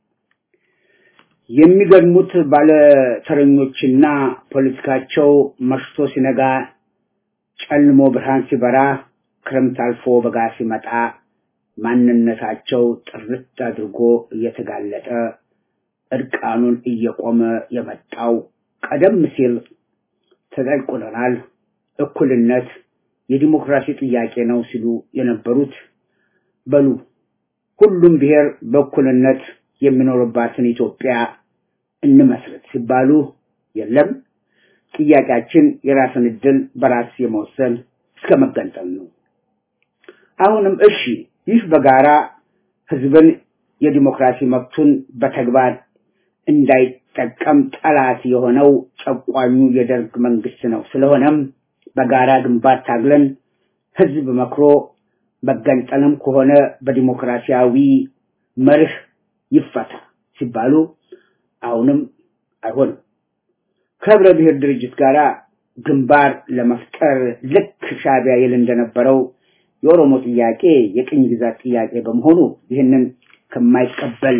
የሚገድሙት ባለተረኞችና ፖለቲካቸው መሽቶ ሲነጋ ጨልሞ ብርሃን ሲበራ ክረምት አልፎ በጋ ሲመጣ ማንነታቸው ጥርት አድርጎ እየተጋለጠ እርቃኑን እየቆመ የመጣው ቀደም ሲል ተጠቁለናል፣ እኩልነት የዲሞክራሲ ጥያቄ ነው ሲሉ የነበሩት በሉ ሁሉም ብሔር በእኩልነት የሚኖርባትን ኢትዮጵያ እንመስረት ሲባሉ የለም ጥያቄያችን የራስን እድል በራስ የመወሰን እስከ መገንጠል ነው። አሁንም እሺ ይህ በጋራ ህዝብን የዲሞክራሲ መብቱን በተግባር እንዳይጠቀም ጠላት የሆነው ጨቋኙ የደርግ መንግስት ነው። ስለሆነም በጋራ ግንባር ታግለን ህዝብ መክሮ መገንጠልም ከሆነ በዲሞክራሲያዊ መርህ ይፈታ ሲባሉ አሁንም አይሆንም። ከህብረ ብሔር ድርጅት ጋር ግንባር ለመፍጠር ልክ ሻቢያ ይል እንደነበረው የኦሮሞ ጥያቄ የቅኝ ግዛት ጥያቄ በመሆኑ ይህንን ከማይቀበል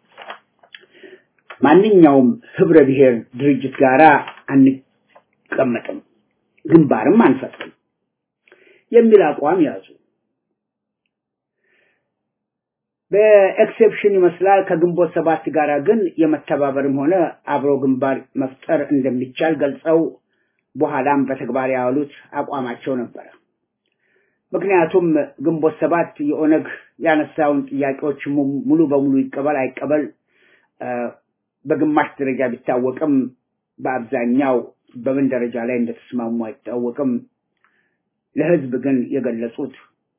ማንኛውም ህብረ ብሔር ድርጅት ጋር አንቀመጥም፣ ግንባርም አንፈጥርም የሚል አቋም ያዙ። በኤክሴፕሽን ይመስላል ከግንቦት ሰባት ጋር ግን የመተባበርም ሆነ አብሮ ግንባር መፍጠር እንደሚቻል ገልጸው በኋላም በተግባር ያዋሉት አቋማቸው ነበረ። ምክንያቱም ግንቦት ሰባት የኦነግ ያነሳውን ጥያቄዎች ሙሉ በሙሉ ይቀበል አይቀበል በግማሽ ደረጃ ቢታወቅም በአብዛኛው በምን ደረጃ ላይ እንደተስማሙ አይታወቅም። ለህዝብ ግን የገለጹት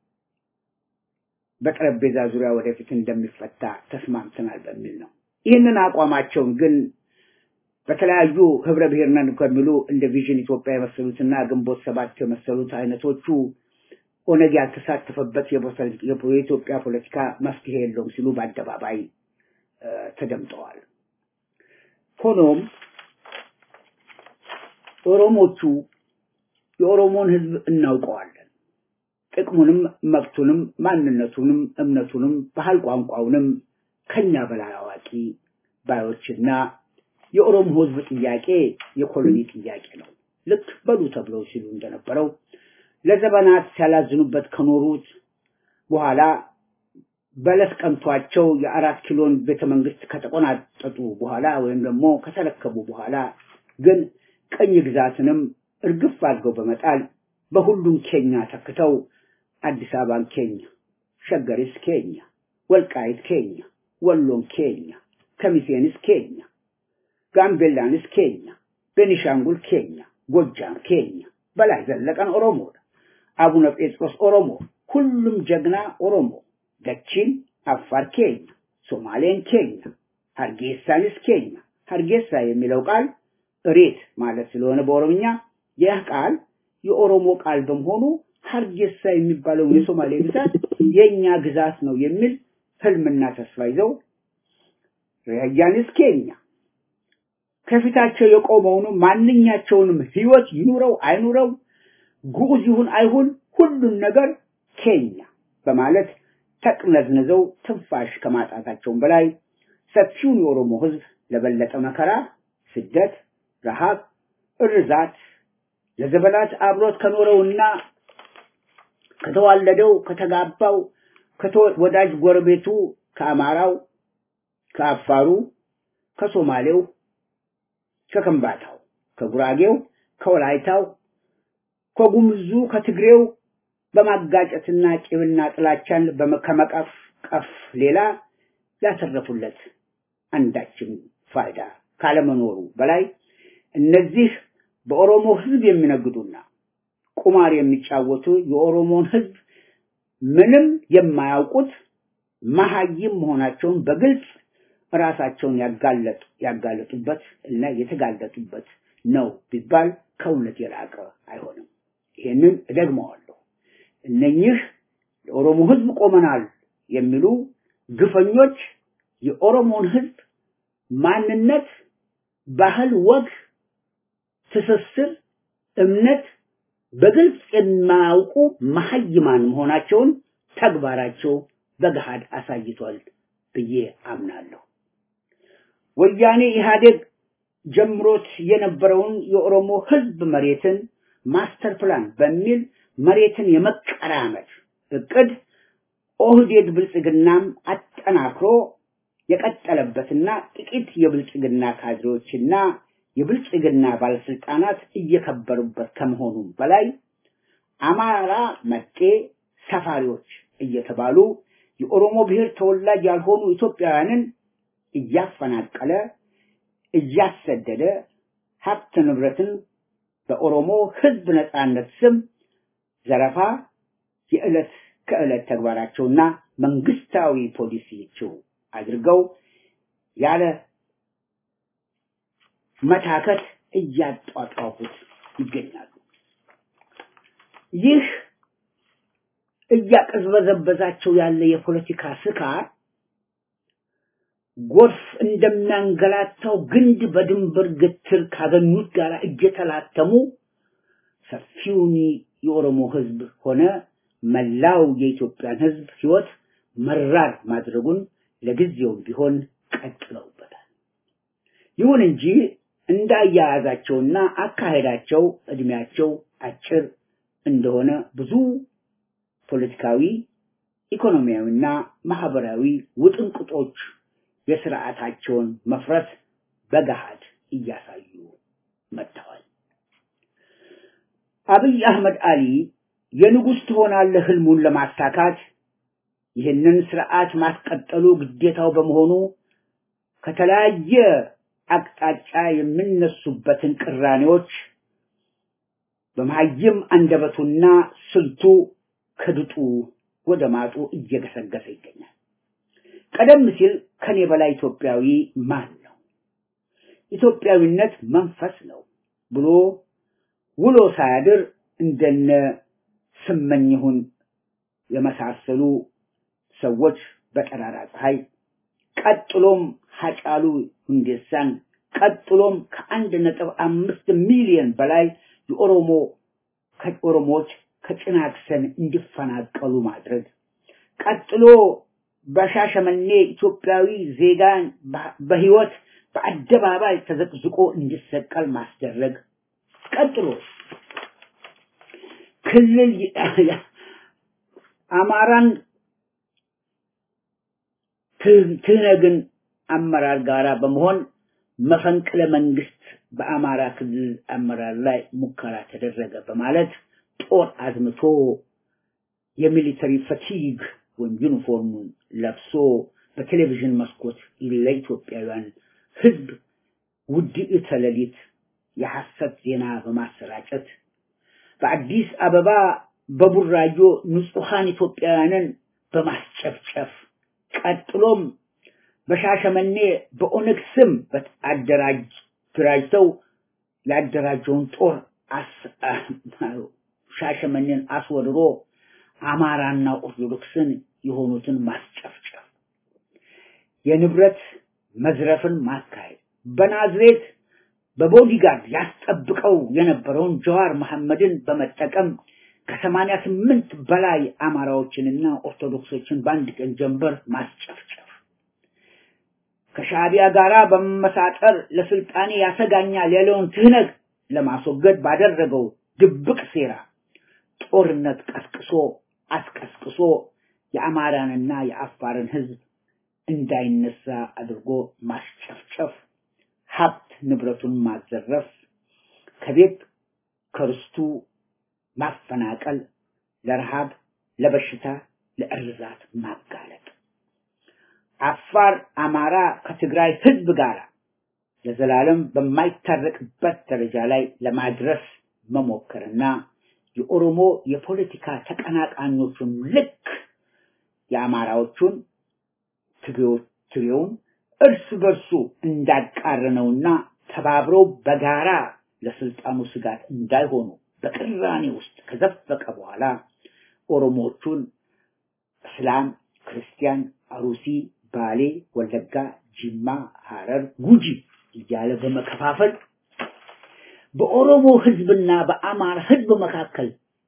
በጠረጴዛ ዙሪያ ወደፊት እንደሚፈታ ተስማምተናል በሚል ነው። ይህንን አቋማቸውን ግን በተለያዩ ህብረ ብሔር ነን ከሚሉ እንደ ቪዥን ኢትዮጵያ የመሰሉትና ግንቦት ሰባት የመሰሉት አይነቶቹ ኦነግ ያልተሳተፈበት የኢትዮጵያ ፖለቲካ መፍትሄ የለውም ሲሉ በአደባባይ ተደምጠዋል። ሆኖም ኦሮሞቹ የኦሮሞን ህዝብ እናውቀዋለን። ጥቅሙንም፣ መብቱንም፣ ማንነቱንም፣ እምነቱንም፣ ባህል ቋንቋውንም ከኛ በላይ አዋቂ ባዮችና የኦሮሞ ህዝብ ጥያቄ የኮሎኒ ጥያቄ ነው። ልክ በሉ ተብለው ሲሉ እንደነበረው ለዘመናት ሲያላዝኑበት ከኖሩት በኋላ በለስ ቀንቷቸው የአራት ኪሎን ቤተ መንግስት ከተቆናጠጡ በኋላ ወይም ደግሞ ከተረከቡ በኋላ ግን ቀኝ ግዛትንም እርግፍ አድርገው በመጣል በሁሉም ኬኛ ተክተው አዲስ አበባን ኬኛ፣ ሸገሪስ ኬኛ፣ ወልቃይት ኬኛ፣ ወሎን ኬኛ፣ ከሚሴንስ ኬኛ፣ ጋምቤላንስ ኬኛ፣ ቤኒሻንጉል ኬኛ፣ ጎጃም ኬኛ፣ በላይ ዘለቀን ኦሮሞ፣ አቡነ ጴጥሮስ ኦሮሞ፣ ሁሉም ጀግና ኦሮሞ፣ ደቺን አፋር ኬኛ፣ ሶማሌን ኬኛ፣ ሀርጌሳንስ ኬኛ። ሀርጌሳ የሚለው ቃል እሬት ማለት ስለሆነ በኦሮምኛ ይህ ቃል የኦሮሞ ቃል በመሆኑ ሀርጌሳ የሚባለው የሶማሌ ግዛት የኛ ግዛት ነው የሚል ህልምና ተስፋ ይዘው ራያንስ ኬኛ ከፊታቸው የቆመውን ማንኛቸውንም ህይወት ይኑረው አይኑረው ጉዑዝ ይሁን አይሁን ሁሉን ነገር ኬኛ በማለት ተቅነዝንዘው ትንፋሽ ከማጣታቸውም በላይ ሰፊውን የኦሮሞ ህዝብ ለበለጠ መከራ፣ ስደት፣ ረሃብ፣ እርዛት ለዘመናት አብሮት ከኖረውና ከተዋለደው ከተጋባው ወዳጅ ጎረቤቱ ከአማራው፣ ከአፋሩ፣ ከሶማሌው፣ ከከምባታው፣ ከጉራጌው፣ ከወላይታው፣ ከጉምዙ፣ ከትግሬው በማጋጨትና ቂምና ጥላቻን ከመቀፍ ቀፍ ሌላ ያተረፉለት አንዳችም ፋይዳ ካለመኖሩ በላይ እነዚህ በኦሮሞ ህዝብ የሚነግዱና ቁማር የሚጫወቱ የኦሮሞን ህዝብ ምንም የማያውቁት መሀይም መሆናቸውን በግልጽ ራሳቸውን ያጋለጡ ያጋለጡበት እና የተጋለጡበት ነው ቢባል ከእውነት የራቀ አይሆንም። ይህንን እደግመዋለሁ። እነኚህ የኦሮሞ ህዝብ ቆመናል የሚሉ ግፈኞች የኦሮሞን ህዝብ ማንነት፣ ባህል፣ ወግ፣ ትስስር፣ እምነት በግልጽ የማያውቁ መሀይማን መሆናቸውን ተግባራቸው በገሃድ አሳይቷል ብዬ አምናለሁ። ወያኔ ኢህአዴግ ጀምሮት የነበረውን የኦሮሞ ህዝብ መሬትን ማስተር ፕላን በሚል መሬትን የመቀራመት እቅድ ኦህዴድ ብልጽግናም አጠናክሮ የቀጠለበትና ጥቂት የብልጽግና ካድሬዎችና የብልጽግና ባለስልጣናት እየከበሩበት ከመሆኑም በላይ አማራ መጤ ሰፋሪዎች እየተባሉ የኦሮሞ ብሔር ተወላጅ ያልሆኑ ኢትዮጵያውያንን እያፈናቀለ እያሰደደ ሀብት ንብረትን በኦሮሞ ህዝብ ነጻነት ስም ዘረፋ የዕለት ከዕለት ተግባራቸውና መንግስታዊ ፖሊሲቸው አድርገው ያለ መታከት እያጧጧፉት ይገኛሉ። ይህ እያቀዝበዘበዛቸው ያለ የፖለቲካ ስካር ጎርፍ እንደሚያንገላታው ግንድ በድንበር ግትር ካገኙት ጋር እየተላተሙ ሰፊውን የኦሮሞ ህዝብ ሆነ መላው የኢትዮጵያን ህዝብ ህይወት መራር ማድረጉን ለጊዜውም ቢሆን ቀጥለውበታል። ይሁን እንጂ እንዳያያዛቸውና አካሄዳቸው እድሜያቸው አጭር እንደሆነ ብዙ ፖለቲካዊ፣ ኢኮኖሚያዊና ማህበራዊ ውጥንቅጦች የስርዓታቸውን መፍረስ በገሃድ እያሳዩ መጥተዋል። አብይ አህመድ አሊ የንጉሥ ትሆናለህ ህልሙን ለማሳካት ይህንን ስርዓት ማስቀጠሉ ግዴታው በመሆኑ ከተለያየ አቅጣጫ የሚነሱበትን ቅራኔዎች በመሀይም አንደበቱና ስልቱ ከድጡ ወደ ማጡ እየገሰገሰ ይገኛል። ቀደም ሲል ከኔ በላይ ኢትዮጵያዊ ማን ነው? ኢትዮጵያዊነት መንፈስ ነው ብሎ ውሎ ሳያድር እንደነ ስመኝሁን የመሳሰሉ ሰዎች በጠራራ ፀሐይ ቀጥሎም ሀጫሉ ሁንዴሳን ቀጥሎም ከአንድ ነጥብ አምስት ሚሊዮን በላይ የኦሮሞ ኦሮሞዎች ከጭናክሰን እንዲፈናቀሉ ማድረግ ቀጥሎ በሻሸመኔ ኢትዮጵያዊ ዜጋን በህይወት በአደባባይ ተዘቅዝቆ እንዲሰቀል ማስደረግ ቀጥሎ ክልል አማራን ትህነግን አመራር ጋራ በመሆን መፈንቅለ መንግስት በአማራ ክልል አመራር ላይ ሙከራ ተደረገ በማለት ጦር አዝምቶ የሚሊተሪ ፈቲግ ወይም ዩኒፎርሙን ለብሶ በቴሌቪዥን መስኮት ለኢትዮጵያውያን ህዝብ ውድዕተ ሌሊት የሐሰት ዜና በማሰራጨት በአዲስ አበባ በቡራዮ ንጹሐን ኢትዮጵያውያንን በማስጨፍጨፍ ቀጥሎም በሻሸመኔ በኦነግ ስም አደራጅተው ያደራጀውን ጦር ሻሸመኔን አስወርሮ አማራና ኦርቶዶክስን የሆኑትን ማስጨፍጨፍ፣ የንብረት መዝረፍን ማካሄድ፣ በናዝሬት በቦዲጋርድ ያስጠብቀው የነበረውን ጀዋር መሐመድን በመጠቀም ከሰማንያ ስምንት በላይ አማራዎችንና ኦርቶዶክሶችን በአንድ ቀን ጀንበር ማስጨፍጨፍ ከሻዕቢያ ጋራ በመመሳጠር ለስልጣኔ ያሰጋኛል ያለውን ትህነግ ለማስወገድ ባደረገው ድብቅ ሴራ ጦርነት ቀስቅሶ አስቀስቅሶ የአማራንና የአፋርን ህዝብ እንዳይነሳ አድርጎ ማስጨፍጨፍ፣ ሀብት ንብረቱን ማዘረፍ፣ ከቤት ከርስቱ ማፈናቀል፣ ለረሃብ፣ ለበሽታ፣ ለእርዛት ማጋለጥ፣ አፋር አማራ ከትግራይ ህዝብ ጋር ለዘላለም በማይታረቅበት ደረጃ ላይ ለማድረስ መሞከርና የኦሮሞ የፖለቲካ ተቀናቃኞቹን ልክ የአማራዎቹን ትግሬውን እርስ በርሱ እንዳቃረነውና ተባብረው በጋራ ለስልጣኑ ስጋት እንዳይሆኑ በቅራኔ ውስጥ ከዘፈቀ በኋላ ኦሮሞዎቹን እስላም፣ ክርስቲያን፣ አሩሲ፣ ባሌ፣ ወለጋ፣ ጅማ፣ ሐረር፣ ጉጂ እያለ በመከፋፈል በኦሮሞ ህዝብና በአማራ ህዝብ መካከል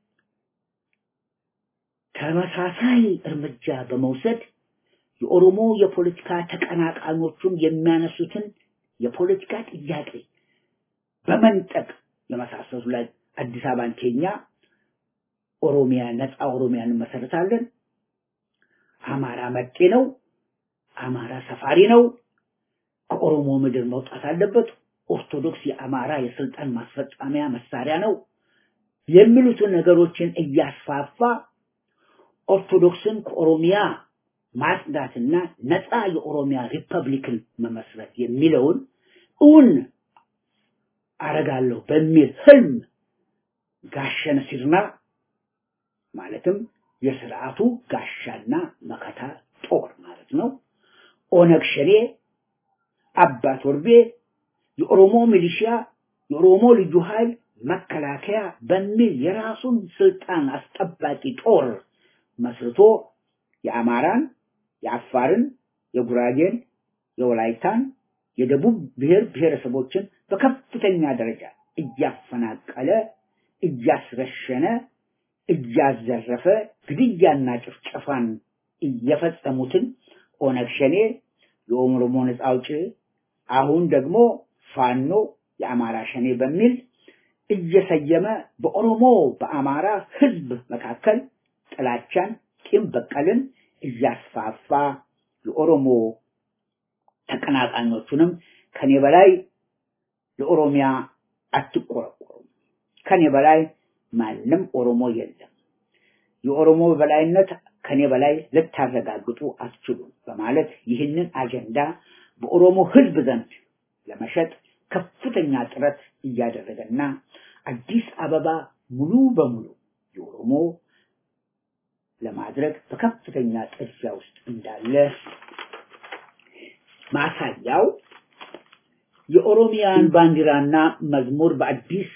ተመሳሳይ እርምጃ በመውሰድ የኦሮሞ የፖለቲካ ተቀናቃኞቹን የሚያነሱትን የፖለቲካ ጥያቄ በመንጠቅ የመሳሰሉ ላይ አዲስ አበባን ኬኛ ኦሮሚያ ነፃ ኦሮሚያን እንመሰርታለን፣ አማራ መጤ ነው፣ አማራ ሰፋሪ ነው፣ ከኦሮሞ ምድር መውጣት አለበት፣ ኦርቶዶክስ የአማራ የስልጣን ማስፈጻሚያ መሳሪያ ነው የሚሉትን ነገሮችን እያስፋፋ ኦርቶዶክስን ከኦሮሚያ ማጽዳትና ነፃ የኦሮሚያ ሪፐብሊክን መመስረት የሚለውን እውን አረጋለሁ በሚል ህልም ጋሸነ ሲርና ማለትም የስርዓቱ ጋሻና መከታ ጦር ማለት ነው። ኦነግ ሸኔ፣ አባት ወርቤ፣ የኦሮሞ ሚሊሺያ፣ የኦሮሞ ልዩ ኃይል፣ መከላከያ በሚል የራሱን ስልጣን አስጠባቂ ጦር መስርቶ የአማራን፣ የአፋርን፣ የጉራጌን፣ የወላይታን፣ የደቡብ ብሔር ብሔረሰቦችን በከፍተኛ ደረጃ እያፈናቀለ እያስረሸነ እያዘረፈ ግድያና ጭፍጨፋን እየፈጸሙትን ኦነግ ሸኔ የኦሮሞ ነጻ አውጪ አሁን ደግሞ ፋኖ የአማራ ሸኔ በሚል እየሰየመ በኦሮሞ በአማራ ህዝብ መካከል ጥላቻን፣ ቂም በቀልን እያስፋፋ የኦሮሞ ተቀናቃኞቹንም ከኔ በላይ ለኦሮሚያ አትቆረቆሩም፣ ከኔ በላይ ማንም ኦሮሞ የለም፣ የኦሮሞ በላይነት ከኔ በላይ ልታረጋግጡ አትችሉም በማለት ይህንን አጀንዳ በኦሮሞ ህዝብ ዘንድ ለመሸጥ ከፍተኛ ጥረት እያደረገና አዲስ አበባ ሙሉ በሙሉ የኦሮሞ ለማድረግ በከፍተኛ ጥድፊያ ውስጥ እንዳለ ማሳያው የኦሮሚያን ባንዲራና መዝሙር በአዲስ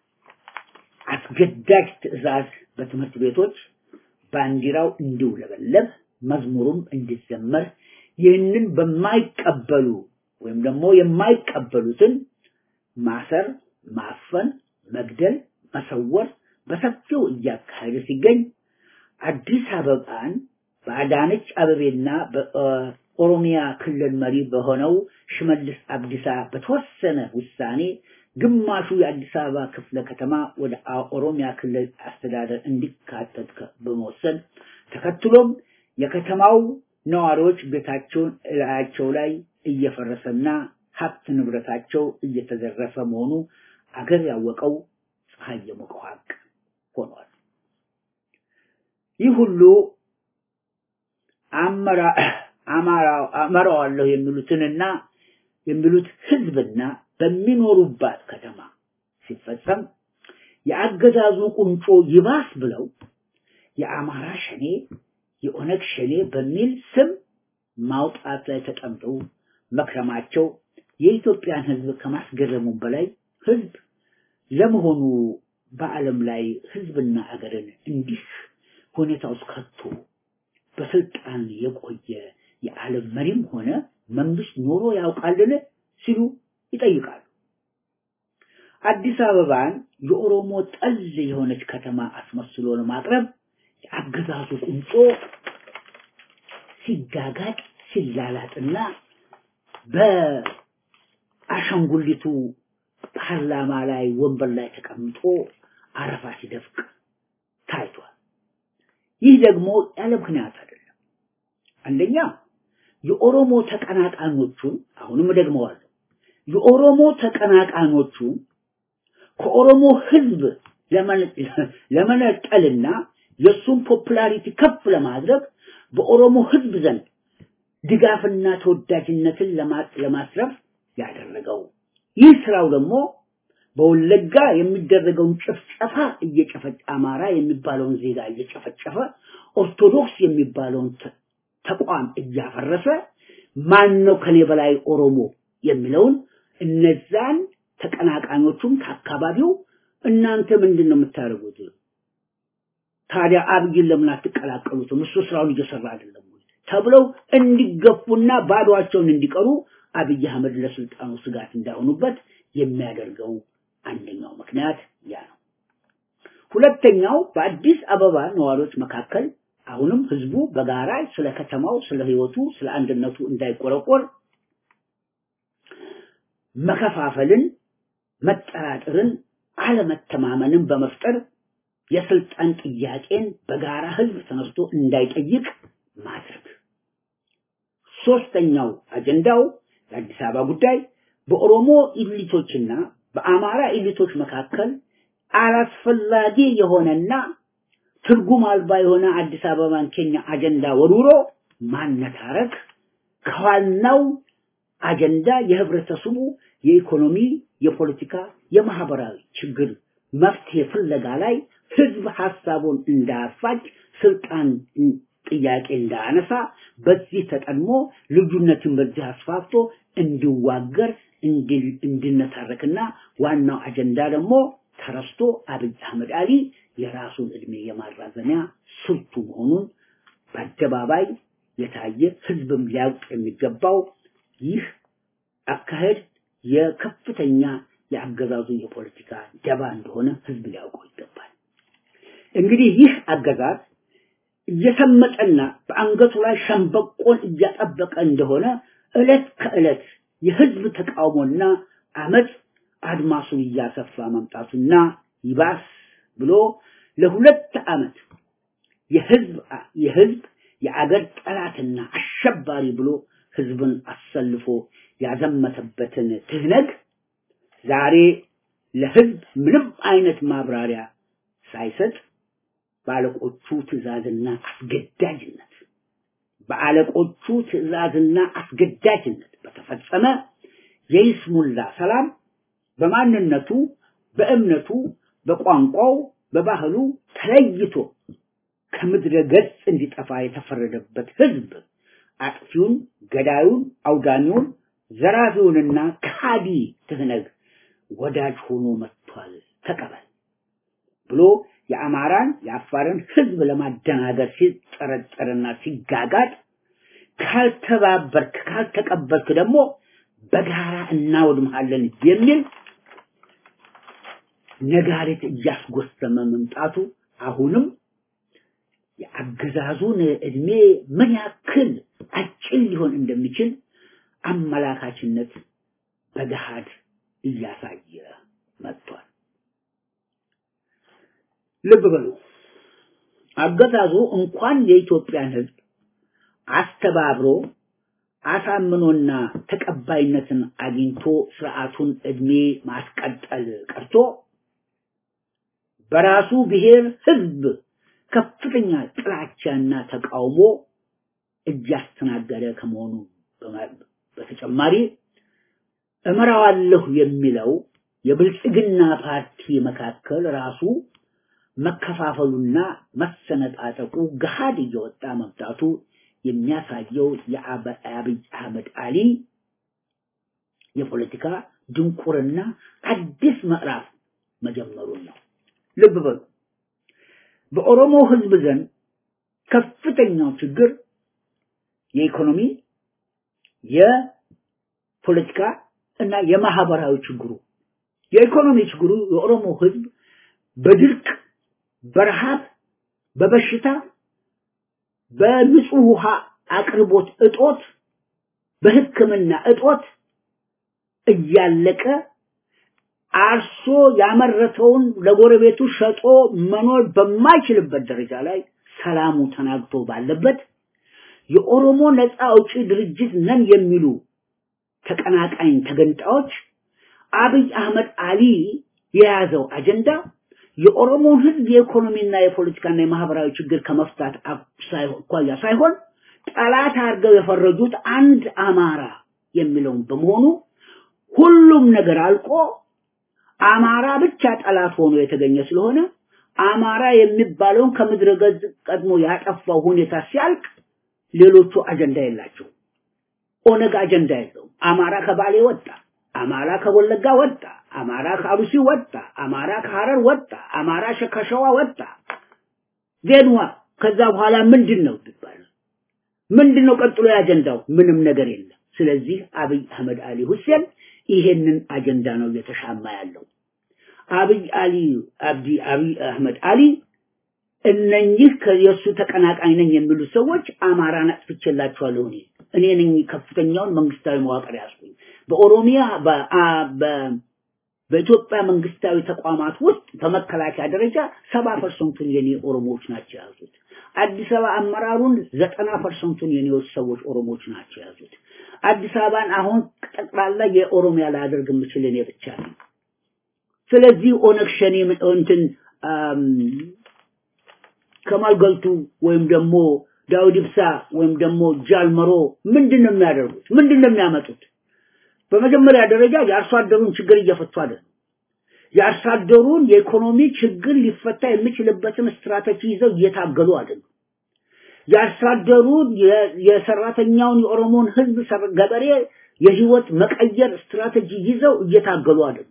አስገዳጅ ትዕዛዝ በትምህርት ቤቶች ባንዲራው እንዲውለበለብ መዝሙሩም እንዲዘመር ይህንን በማይቀበሉ ወይም ደግሞ የማይቀበሉትን ማሰር፣ ማፈን፣ መግደል፣ መሰወር በሰፊው እያካሄደ ሲገኝ አዲስ አበባን በአዳነች አበቤና በኦሮሚያ ክልል መሪ በሆነው ሽመልስ አብዲሳ በተወሰነ ውሳኔ ግማሹ የአዲስ አበባ ክፍለ ከተማ ወደ ኦሮሚያ ክልል አስተዳደር እንዲካተት በመወሰን ተከትሎም የከተማው ነዋሪዎች ቤታቸውን እላያቸው ላይ እየፈረሰና ሀብት ንብረታቸው እየተዘረፈ መሆኑ አገር ያወቀው ፀሐይ የሞቀው ሀቅ ሆኗል። ይህ ሁሉ አመራዋለሁ የሚሉትንና የሚሉት ህዝብና በሚኖሩባት ከተማ ሲፈጸም የአገዛዙ ቁንጮ ይባስ ብለው የአማራ ሸኔ የኦነግ ሸኔ በሚል ስም ማውጣት ላይ ተጠምጠው መክረማቸው የኢትዮጵያን ህዝብ ከማስገረሙም በላይ ህዝብ ለመሆኑ በዓለም ላይ ህዝብና አገርን እንዲህ ሁኔታ ውስጥ ከቶ በስልጣን የቆየ የዓለም መሪም ሆነ መንግስት ኖሮ ያውቃልን ሲሉ ይጠይቃሉ። አዲስ አበባን የኦሮሞ ጠል የሆነች ከተማ አስመስሎ ለማቅረብ የአገዛዙ ቁንጮ ሲጋጋጥ ሲላላጥና በአሻንጉሊቱ ፓርላማ ላይ ወንበር ላይ ተቀምጦ አረፋ ሲደፍቅ ታይቷል። ይህ ደግሞ ያለ ምክንያት አይደለም። አንደኛ የኦሮሞ ተቀናቃኞቹን አሁንም እደግመዋለሁ፣ የኦሮሞ ተቀናቃኞቹን ከኦሮሞ ህዝብ ለመነጠልና የእሱን ፖፑላሪቲ ከፍ ለማድረግ በኦሮሞ ህዝብ ዘንድ ድጋፍና ተወዳጅነትን ለማስረፍ ያደረገው ይህ ስራው ደግሞ በወለጋ የሚደረገውን ጭፍጨፋ እየጨፈጨ አማራ የሚባለውን ዜጋ እየጨፈጨፈ ኦርቶዶክስ የሚባለውን ተቋም እያፈረሰ ማን ነው ከኔ በላይ ኦሮሞ የሚለውን እነዛን ተቀናቃኞቹም ከአካባቢው እናንተ ምንድን ነው የምታደርጉት? ታዲያ አብይን ለምን አትቀላቀሉትም? እሱ ስራውን እየሰራ አይደለም ወይ ተብለው እንዲገፉና ባዷቸውን እንዲቀሩ አብይ አህመድ ለስልጣኑ ስጋት እንዳይሆኑበት የሚያደርገው አንደኛው ምክንያት ያ ነው። ሁለተኛው በአዲስ አበባ ነዋሪዎች መካከል አሁንም ህዝቡ በጋራ ስለ ከተማው፣ ስለ ህይወቱ፣ ስለ አንድነቱ እንዳይቆረቆር መከፋፈልን፣ መጠራጠርን፣ አለመተማመንን በመፍጠር የስልጣን ጥያቄን በጋራ ህዝብ ተነስቶ እንዳይጠይቅ ማድረግ። ሶስተኛው አጀንዳው የአዲስ አበባ ጉዳይ በኦሮሞ ኢሊቶችና በአማራ ኢሊቶች መካከል አላስፈላጊ የሆነና ትርጉም አልባ የሆነ አዲስ አበባን ኬኛ አጀንዳ ወርውሮ ማነታረክ ከዋናው አጀንዳ የህብረተሰቡ የኢኮኖሚ፣ የፖለቲካ፣ የማህበራዊ ችግር መፍትሄ ፍለጋ ላይ ህዝብ ሀሳቡን እንዳያፋጭ ስልጣን ጥያቄ እንዳያነሳ በዚህ ተቀድሞ ልዩነትን በዚህ አስፋፍቶ እንዲዋገር እንዲነታረክና ዋናው አጀንዳ ደግሞ ተረስቶ አብይ አህመድ አሊ የራሱን እድሜ የማራዘሚያ ስልቱ መሆኑን በአደባባይ የታየ ህዝብም ሊያውቅ የሚገባው ይህ አካሄድ የከፍተኛ የአገዛዙ የፖለቲካ ደባ እንደሆነ ህዝብ ሊያውቀው ይገባል። እንግዲህ ይህ አገዛዝ እየሰመጠና በአንገቱ ላይ ሸንበቆን እያጠበቀ እንደሆነ ዕለት ከዕለት የህዝብ ተቃውሞና አመፅ አድማሱን እያሰፋ መምጣቱና ይባስ ብሎ ለሁለት ዓመት የህዝብ የህዝብ የአገር ጠላትና አሸባሪ ብሎ ህዝብን አሰልፎ ያዘመተበትን ትህነግ ዛሬ ለህዝብ ምንም አይነት ማብራሪያ ሳይሰጥ በአለቆቹ ትእዛዝና አስገዳጅነት በአለቆቹ ትእዛዝና አስገዳጅነት በተፈጸመ የይስሙላ ሰላም በማንነቱ፣ በእምነቱ፣ በቋንቋው፣ በባህሉ ተለይቶ ከምድረ ገጽ እንዲጠፋ የተፈረደበት ህዝብ አጥፊውን፣ ገዳዩን፣ አውዳሚውን፣ ዘራፊውንና ካዲ ትህነግ ወዳጅ ሆኖ መጥቷል ተቀበል ብሎ የአማራን የአፋርን ህዝብ ለማደናገር ሲጠረጠርና ሲጋጋጥ ካልተባበርክ ካልተቀበልክ ደግሞ በጋራ እናወድምሃለን የሚል ነጋሪት እያስጎሰመ መምጣቱ አሁንም የአገዛዙን እድሜ ምን ያክል አጭር ሊሆን እንደሚችል አመላካችነት በገሃድ እያሳየ መጥቷል። ልብ በሉ አገዛዙ እንኳን የኢትዮጵያን ህዝብ አስተባብሮ አሳምኖና ተቀባይነትን አግኝቶ ስርዓቱን እድሜ ማስቀጠል ቀርቶ በራሱ ብሔር ህዝብ ከፍተኛ ጥላቻና ተቃውሞ እያስተናገደ ከመሆኑ በተጨማሪ እመራዋለሁ የሚለው የብልጽግና ፓርቲ መካከል ራሱ መከፋፈሉና መሰነጣጠቁ ገሃድ እየወጣ መምጣቱ የሚያሳየው የአብይ አህመድ አሊ የፖለቲካ ድንቁርና አዲስ ምዕራፍ መጀመሩን ነው። ልብ በሉ። በኦሮሞ ህዝብ ዘንድ ከፍተኛው ችግር የኢኮኖሚ፣ የፖለቲካ እና የማህበራዊ ችግሩ የኢኮኖሚ ችግሩ የኦሮሞ ህዝብ በድርቅ፣ በረሃብ፣ በበሽታ፣ በንጹህ ውሃ አቅርቦት እጦት፣ በሕክምና እጦት እያለቀ አርሶ ያመረተውን ለጎረቤቱ ሸጦ መኖር በማይችልበት ደረጃ ላይ ሰላሙ ተናግቶ ባለበት የኦሮሞ ነፃ አውጪ ድርጅት ነን የሚሉ ተቀናቃኝ ተገንጣዮች አብይ አህመድ አሊ የያዘው አጀንዳ የኦሮሞን ህዝብ የኢኮኖሚና የፖለቲካና የማህበራዊ ችግር ከመፍታት አኳያ ሳይሆን ጠላት አድርገው የፈረጁት አንድ አማራ የሚለውን በመሆኑ ሁሉም ነገር አልቆ አማራ ብቻ ጠላት ሆኖ የተገኘ ስለሆነ አማራ የሚባለውን ከምድረ ገጽ ቀድሞ ያጠፋው ሁኔታ ሲያልቅ ሌሎቹ አጀንዳ የላቸው። ኦነግ አጀንዳ የለውም። አማራ ከባሌ ወጣ፣ አማራ ከወለጋ ወጣ፣ አማራ ከአሩሲ ወጣ፣ አማራ ከሐረር ወጣ፣ አማራ ከሸዋ ወጣ። ዜንዋ ከዛ በኋላ ምንድን ነው ይባላል? ምንድን ነው ቀጥሎ የአጀንዳው? ምንም ነገር የለም። ስለዚህ አብይ አህመድ አሊ ሁሴን ይሄንን አጀንዳ ነው እየተሻማ ያለው። አብይ አሊ አብዲ አብይ አህመድ አሊ እነኚህ የእሱ ተቀናቃኝ ነኝ የሚሉ ሰዎች አማራን አጥፍቼላቸዋለሁ እኔ እኔ ነኝ ከፍተኛውን መንግስታዊ መዋቅር ያዝኩኝ። በኦሮሚያ በኢትዮጵያ መንግስታዊ ተቋማት ውስጥ በመከላከያ ደረጃ ሰባ ፐርሰንቱን የኔ ኦሮሞዎች ናቸው የያዙት። አዲስ አበባ አመራሩን ዘጠና ፐርሰንቱን የኔዎች ሰዎች ኦሮሞዎች ናቸው የያዙት። አዲስ አበባን አሁን ጠቅላላ የኦሮሚያ ላደርግ የምችል እኔ ብቻ ነኝ። ስለዚህ ኦነግ ሸኔ እንትን ከማል ገልቱ ወይም ደግሞ ዳውድ ኢብሳ ወይም ደግሞ ጃልመሮ ምንድን ነው የሚያደርጉት? ምንድን ነው የሚያመጡት? በመጀመሪያ ደረጃ የአርሶ አደሩን ችግር እየፈቱ አይደለም። የአርሶ አደሩን የኢኮኖሚ ችግር ሊፈታ የሚችልበትን ስትራቴጂ ይዘው እየታገሉ አይደለም። የአርሶ አደሩን የሰራተኛውን የኦሮሞን ህዝብ ገበሬ የህይወት መቀየር ስትራቴጂ ይዘው እየታገሉ አይደለም።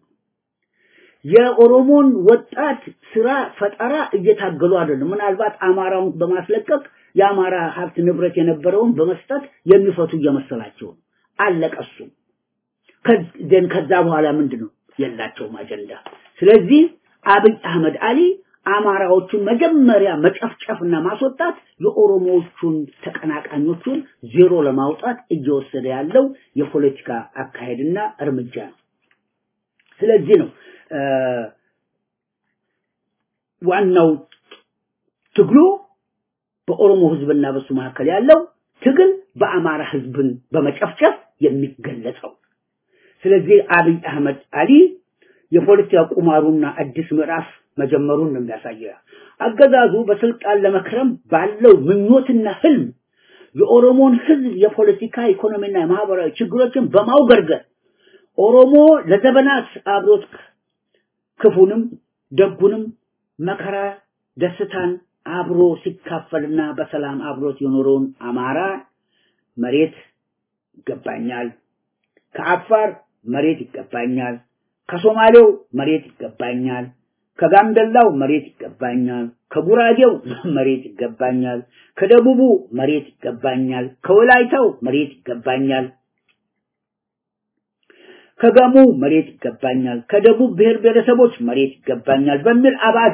የኦሮሞን ወጣት ስራ ፈጠራ እየታገሉ አይደለም። ምናልባት አማራውን በማስለቀቅ የአማራ ሀብት ንብረት የነበረውን በመስጠት የሚፈቱ እየመሰላቸው ነው። አለቀሱ። ከዚን ከዛ በኋላ ምንድነው የላቸውም አጀንዳ። ስለዚህ አብይ አህመድ አሊ አማራዎቹን መጀመሪያ መጨፍጨፍና ማስወጣት የኦሮሞዎቹን ተቀናቃኞቹን ዜሮ ለማውጣት እየወሰደ ያለው የፖለቲካ አካሄድና እርምጃ ነው። ስለዚህ ነው ዋናው ትግሉ በኦሮሞ ህዝብና በሱ መካከል ያለው ትግል በአማራ ህዝብን በመጨፍጨፍ የሚገለጸው። ስለዚህ አብይ አህመድ አሊ የፖለቲካ ቁማሩና አዲስ ምዕራፍ መጀመሩን ነው የሚያሳየው። አገዛዙ በስልጣን ለመክረም ባለው ምኞትና ህልም የኦሮሞን ህዝብ የፖለቲካ ኢኮኖሚና የማህበራዊ ችግሮችን በማውገርገር ኦሮሞ ለዘመናት አብሮት ክፉንም ደጉንም መከራ ደስታን አብሮ ሲካፈልና በሰላም አብሮት የኖረውን አማራ መሬት ይገባኛል፣ ከአፋር መሬት ይገባኛል፣ ከሶማሌው መሬት ይገባኛል፣ ከጋምቤላው መሬት ይገባኛል፣ ከጉራጌው መሬት ይገባኛል፣ ከደቡቡ መሬት ይገባኛል፣ ከወላይታው መሬት ይገባኛል፣ ከገሙ መሬት ይገባኛል፣ ከደቡብ ብሔር ብሔረሰቦች መሬት ይገባኛል በሚል አባዜ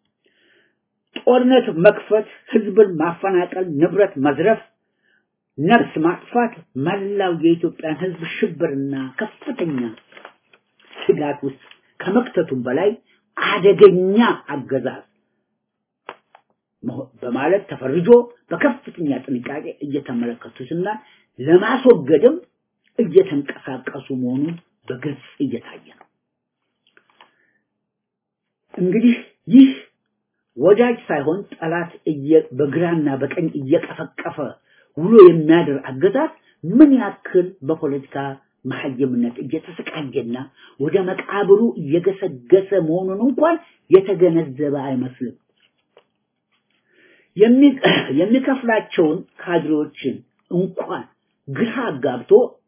ጦርነት መክፈት፣ ህዝብን ማፈናቀል፣ ንብረት መዝረፍ፣ ነፍስ ማጥፋት መላው የኢትዮጵያን ህዝብ ሽብርና ከፍተኛ ስጋት ውስጥ ከመክተቱም በላይ አደገኛ አገዛዝ በማለት ተፈርጆ በከፍተኛ ጥንቃቄ እየተመለከቱትና ለማስወገድም እየተንቀሳቀሱ መሆኑን በግልጽ እየታየ ነው። እንግዲህ ይህ ወዳጅ ሳይሆን ጠላት በግራና በቀኝ እየቀፈቀፈ ውሎ የሚያድር አገዛዝ ምን ያክል በፖለቲካ መሐይምነት እየተሰቃየና ወደ መቃብሩ እየገሰገሰ መሆኑን እንኳን የተገነዘበ አይመስልም። የሚከፍላቸውን ካድሬዎችን እንኳን ግራ አጋብቶ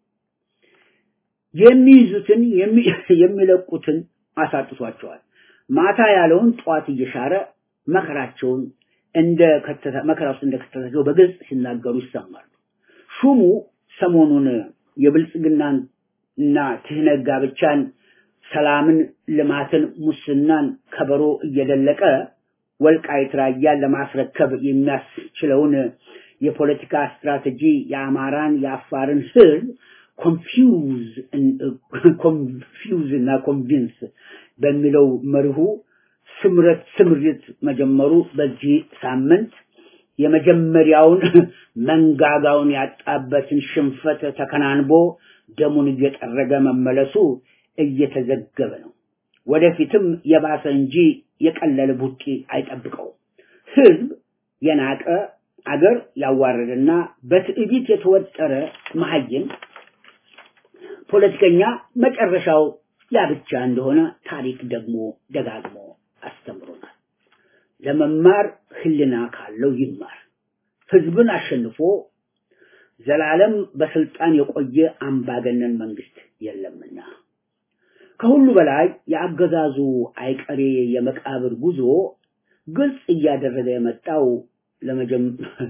የሚይዙትን የሚለቁትን አሳጥቷቸዋል። ማታ ያለውን ጠዋት እየሻረ መከራቸውን እንደ መከራ ውስጥ እንደከተታቸው በግልጽ ሲናገሩ ይሰማሉ። ሹሙ ሰሞኑን የብልጽግናን እና ትህነግ ጋብቻን፣ ሰላምን፣ ልማትን፣ ሙስናን ከበሮ እየደለቀ ወልቃይት ራያን ለማስረከብ የሚያስችለውን የፖለቲካ ስትራቴጂ የአማራን የአፋርን ህዝብ ኮንፊውዝ ኮንፊውዝ እና ኮንቪንስ በሚለው መርሁ ስምረት ስምሪት መጀመሩ በዚህ ሳምንት የመጀመሪያውን መንጋጋውን ያጣበትን ሽንፈት ተከናንቦ ደሙን እየጠረገ መመለሱ እየተዘገበ ነው። ወደፊትም የባሰ እንጂ የቀለለ ቡጢ አይጠብቀው። ህዝብ የናቀ አገር ያዋረደና በትዕቢት የተወጠረ መሀይም ፖለቲከኛ መጨረሻው ያ ብቻ እንደሆነ ታሪክ ደግሞ ደጋግሞ አስተምሮናል። ለመማር ህልና ካለው ይማር። ህዝብን አሸንፎ ዘላለም በስልጣን የቆየ አምባገነን መንግስት የለምና ከሁሉ በላይ የአገዛዙ አይቀሬ የመቃብር ጉዞ ግልጽ እያደረገ የመጣው ለመጀም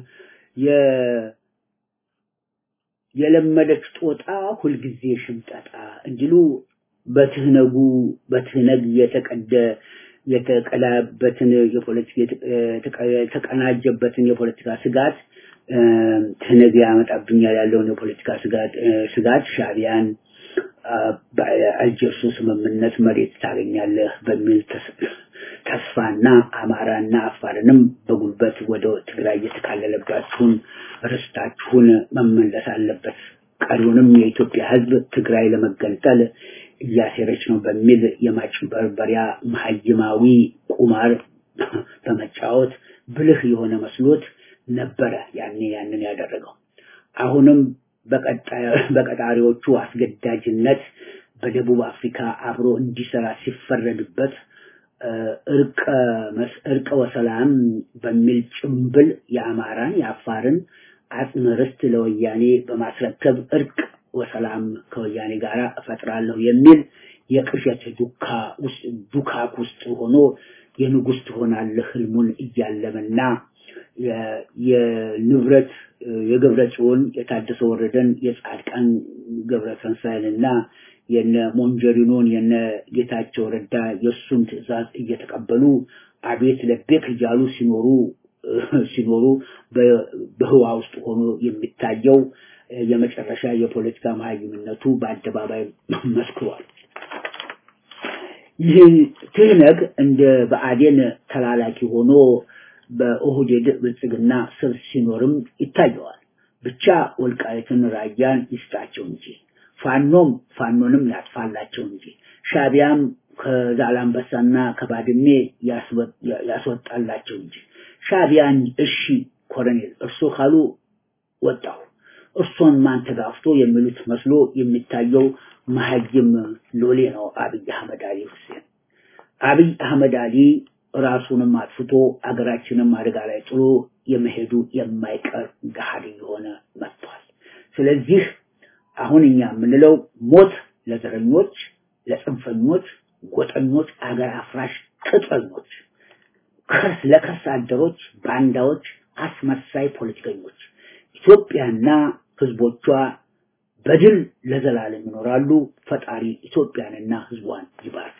የለመደች ጦጣ ሁልጊዜ ሽምጠጣ እንዲሉ በትህነጉ በትህነግ የተቀደ የተቀላበትን የፖለቲካ የተቀናጀበትን የፖለቲካ ስጋት ትህነግ ያመጣብኛል ያለውን የፖለቲካ ስጋት ስጋት ሻቢያን በአልጀርሱ ስምምነት መሬት ታገኛለህ በሚል ተስፋና አማራና አፋርንም በጉልበት ወደ ትግራይ የተካለለባችሁን ርስታችሁን መመለስ አለበት፣ ቀሪውንም የኢትዮጵያ ሕዝብ ትግራይ ለመገንጠል እያሴረች ነው በሚል የማጭበርበሪያ መሀይማዊ ቁማር በመጫወት ብልህ የሆነ መስሎት ነበረ ያኔ ያንን ያደረገው። አሁንም በቀጣሪዎቹ አስገዳጅነት በደቡብ አፍሪካ አብሮ እንዲሰራ ሲፈረድበት እርቀ ወሰላም በሚል ጭምብል የአማራን የአፋርን አጽመ ርስት ለወያኔ በማስረከብ እርቅ ወሰላም ከወያኔ ጋር እፈጥራለሁ የሚል የቅዠት ዱካ ውስጥ ዱካክ ውስጥ ሆኖ የንጉስ ትሆናለህ ህልሙን እያለመና የንብረት የገብረ ጽዮን የታደሰ ወረደን የጻድቃን ገብረ ተንሳይንና የነ ሞንጀሪኖን የነ ጌታቸው ረዳ የእሱን ትዕዛዝ እየተቀበሉ አቤት ለቤክ እያሉ ሲኖሩ ሲኖሩ በህዋ ውስጥ ሆኖ የሚታየው የመጨረሻ የፖለቲካ መሀይምነቱ በአደባባይ መስክሯል። ይህ ትህነግ እንደ በአዴን ተላላኪ ሆኖ በኦህዴድ ብልጽግና ስር ሲኖርም ይታየዋል። ብቻ ወልቃይትን ራያን ይስጣቸው እንጂ ፋኖም ፋኖንም ያጥፋላቸው እንጂ ሻቢያም ከዛላምበሳና ከባድሜ ያስወጣላቸው እንጂ ሻቢያን እሺ ኮሎኔል እርሶ ካሉ ወጣሁ እርሶን ማን ተጋፍቶ የሚሉት መስሎ የሚታየው መሀይም ሎሌ ነው አብይ አህመድ አሊ ሁሴን። አብይ አህመድ አሊ ራሱንም አጥፍቶ አገራችንም አደጋ ላይ ጥሎ የመሄዱ የማይቀር ገሃድ እየሆነ መጥቷል። ስለዚህ አሁን እኛ የምንለው ሞት ለዘረኞች፣ ለጽንፈኞች፣ ጎጠኞች፣ አገር አፍራሽ ቅጥረኞች፣ ከርስ ለከርስ አደሮች፣ ባንዳዎች፣ አስመሳይ ፖለቲከኞች ኢትዮጵያና ህዝቦቿ በድል ለዘላለም ይኖራሉ። ፈጣሪ ኢትዮጵያንና ህዝቧን ይባርክ።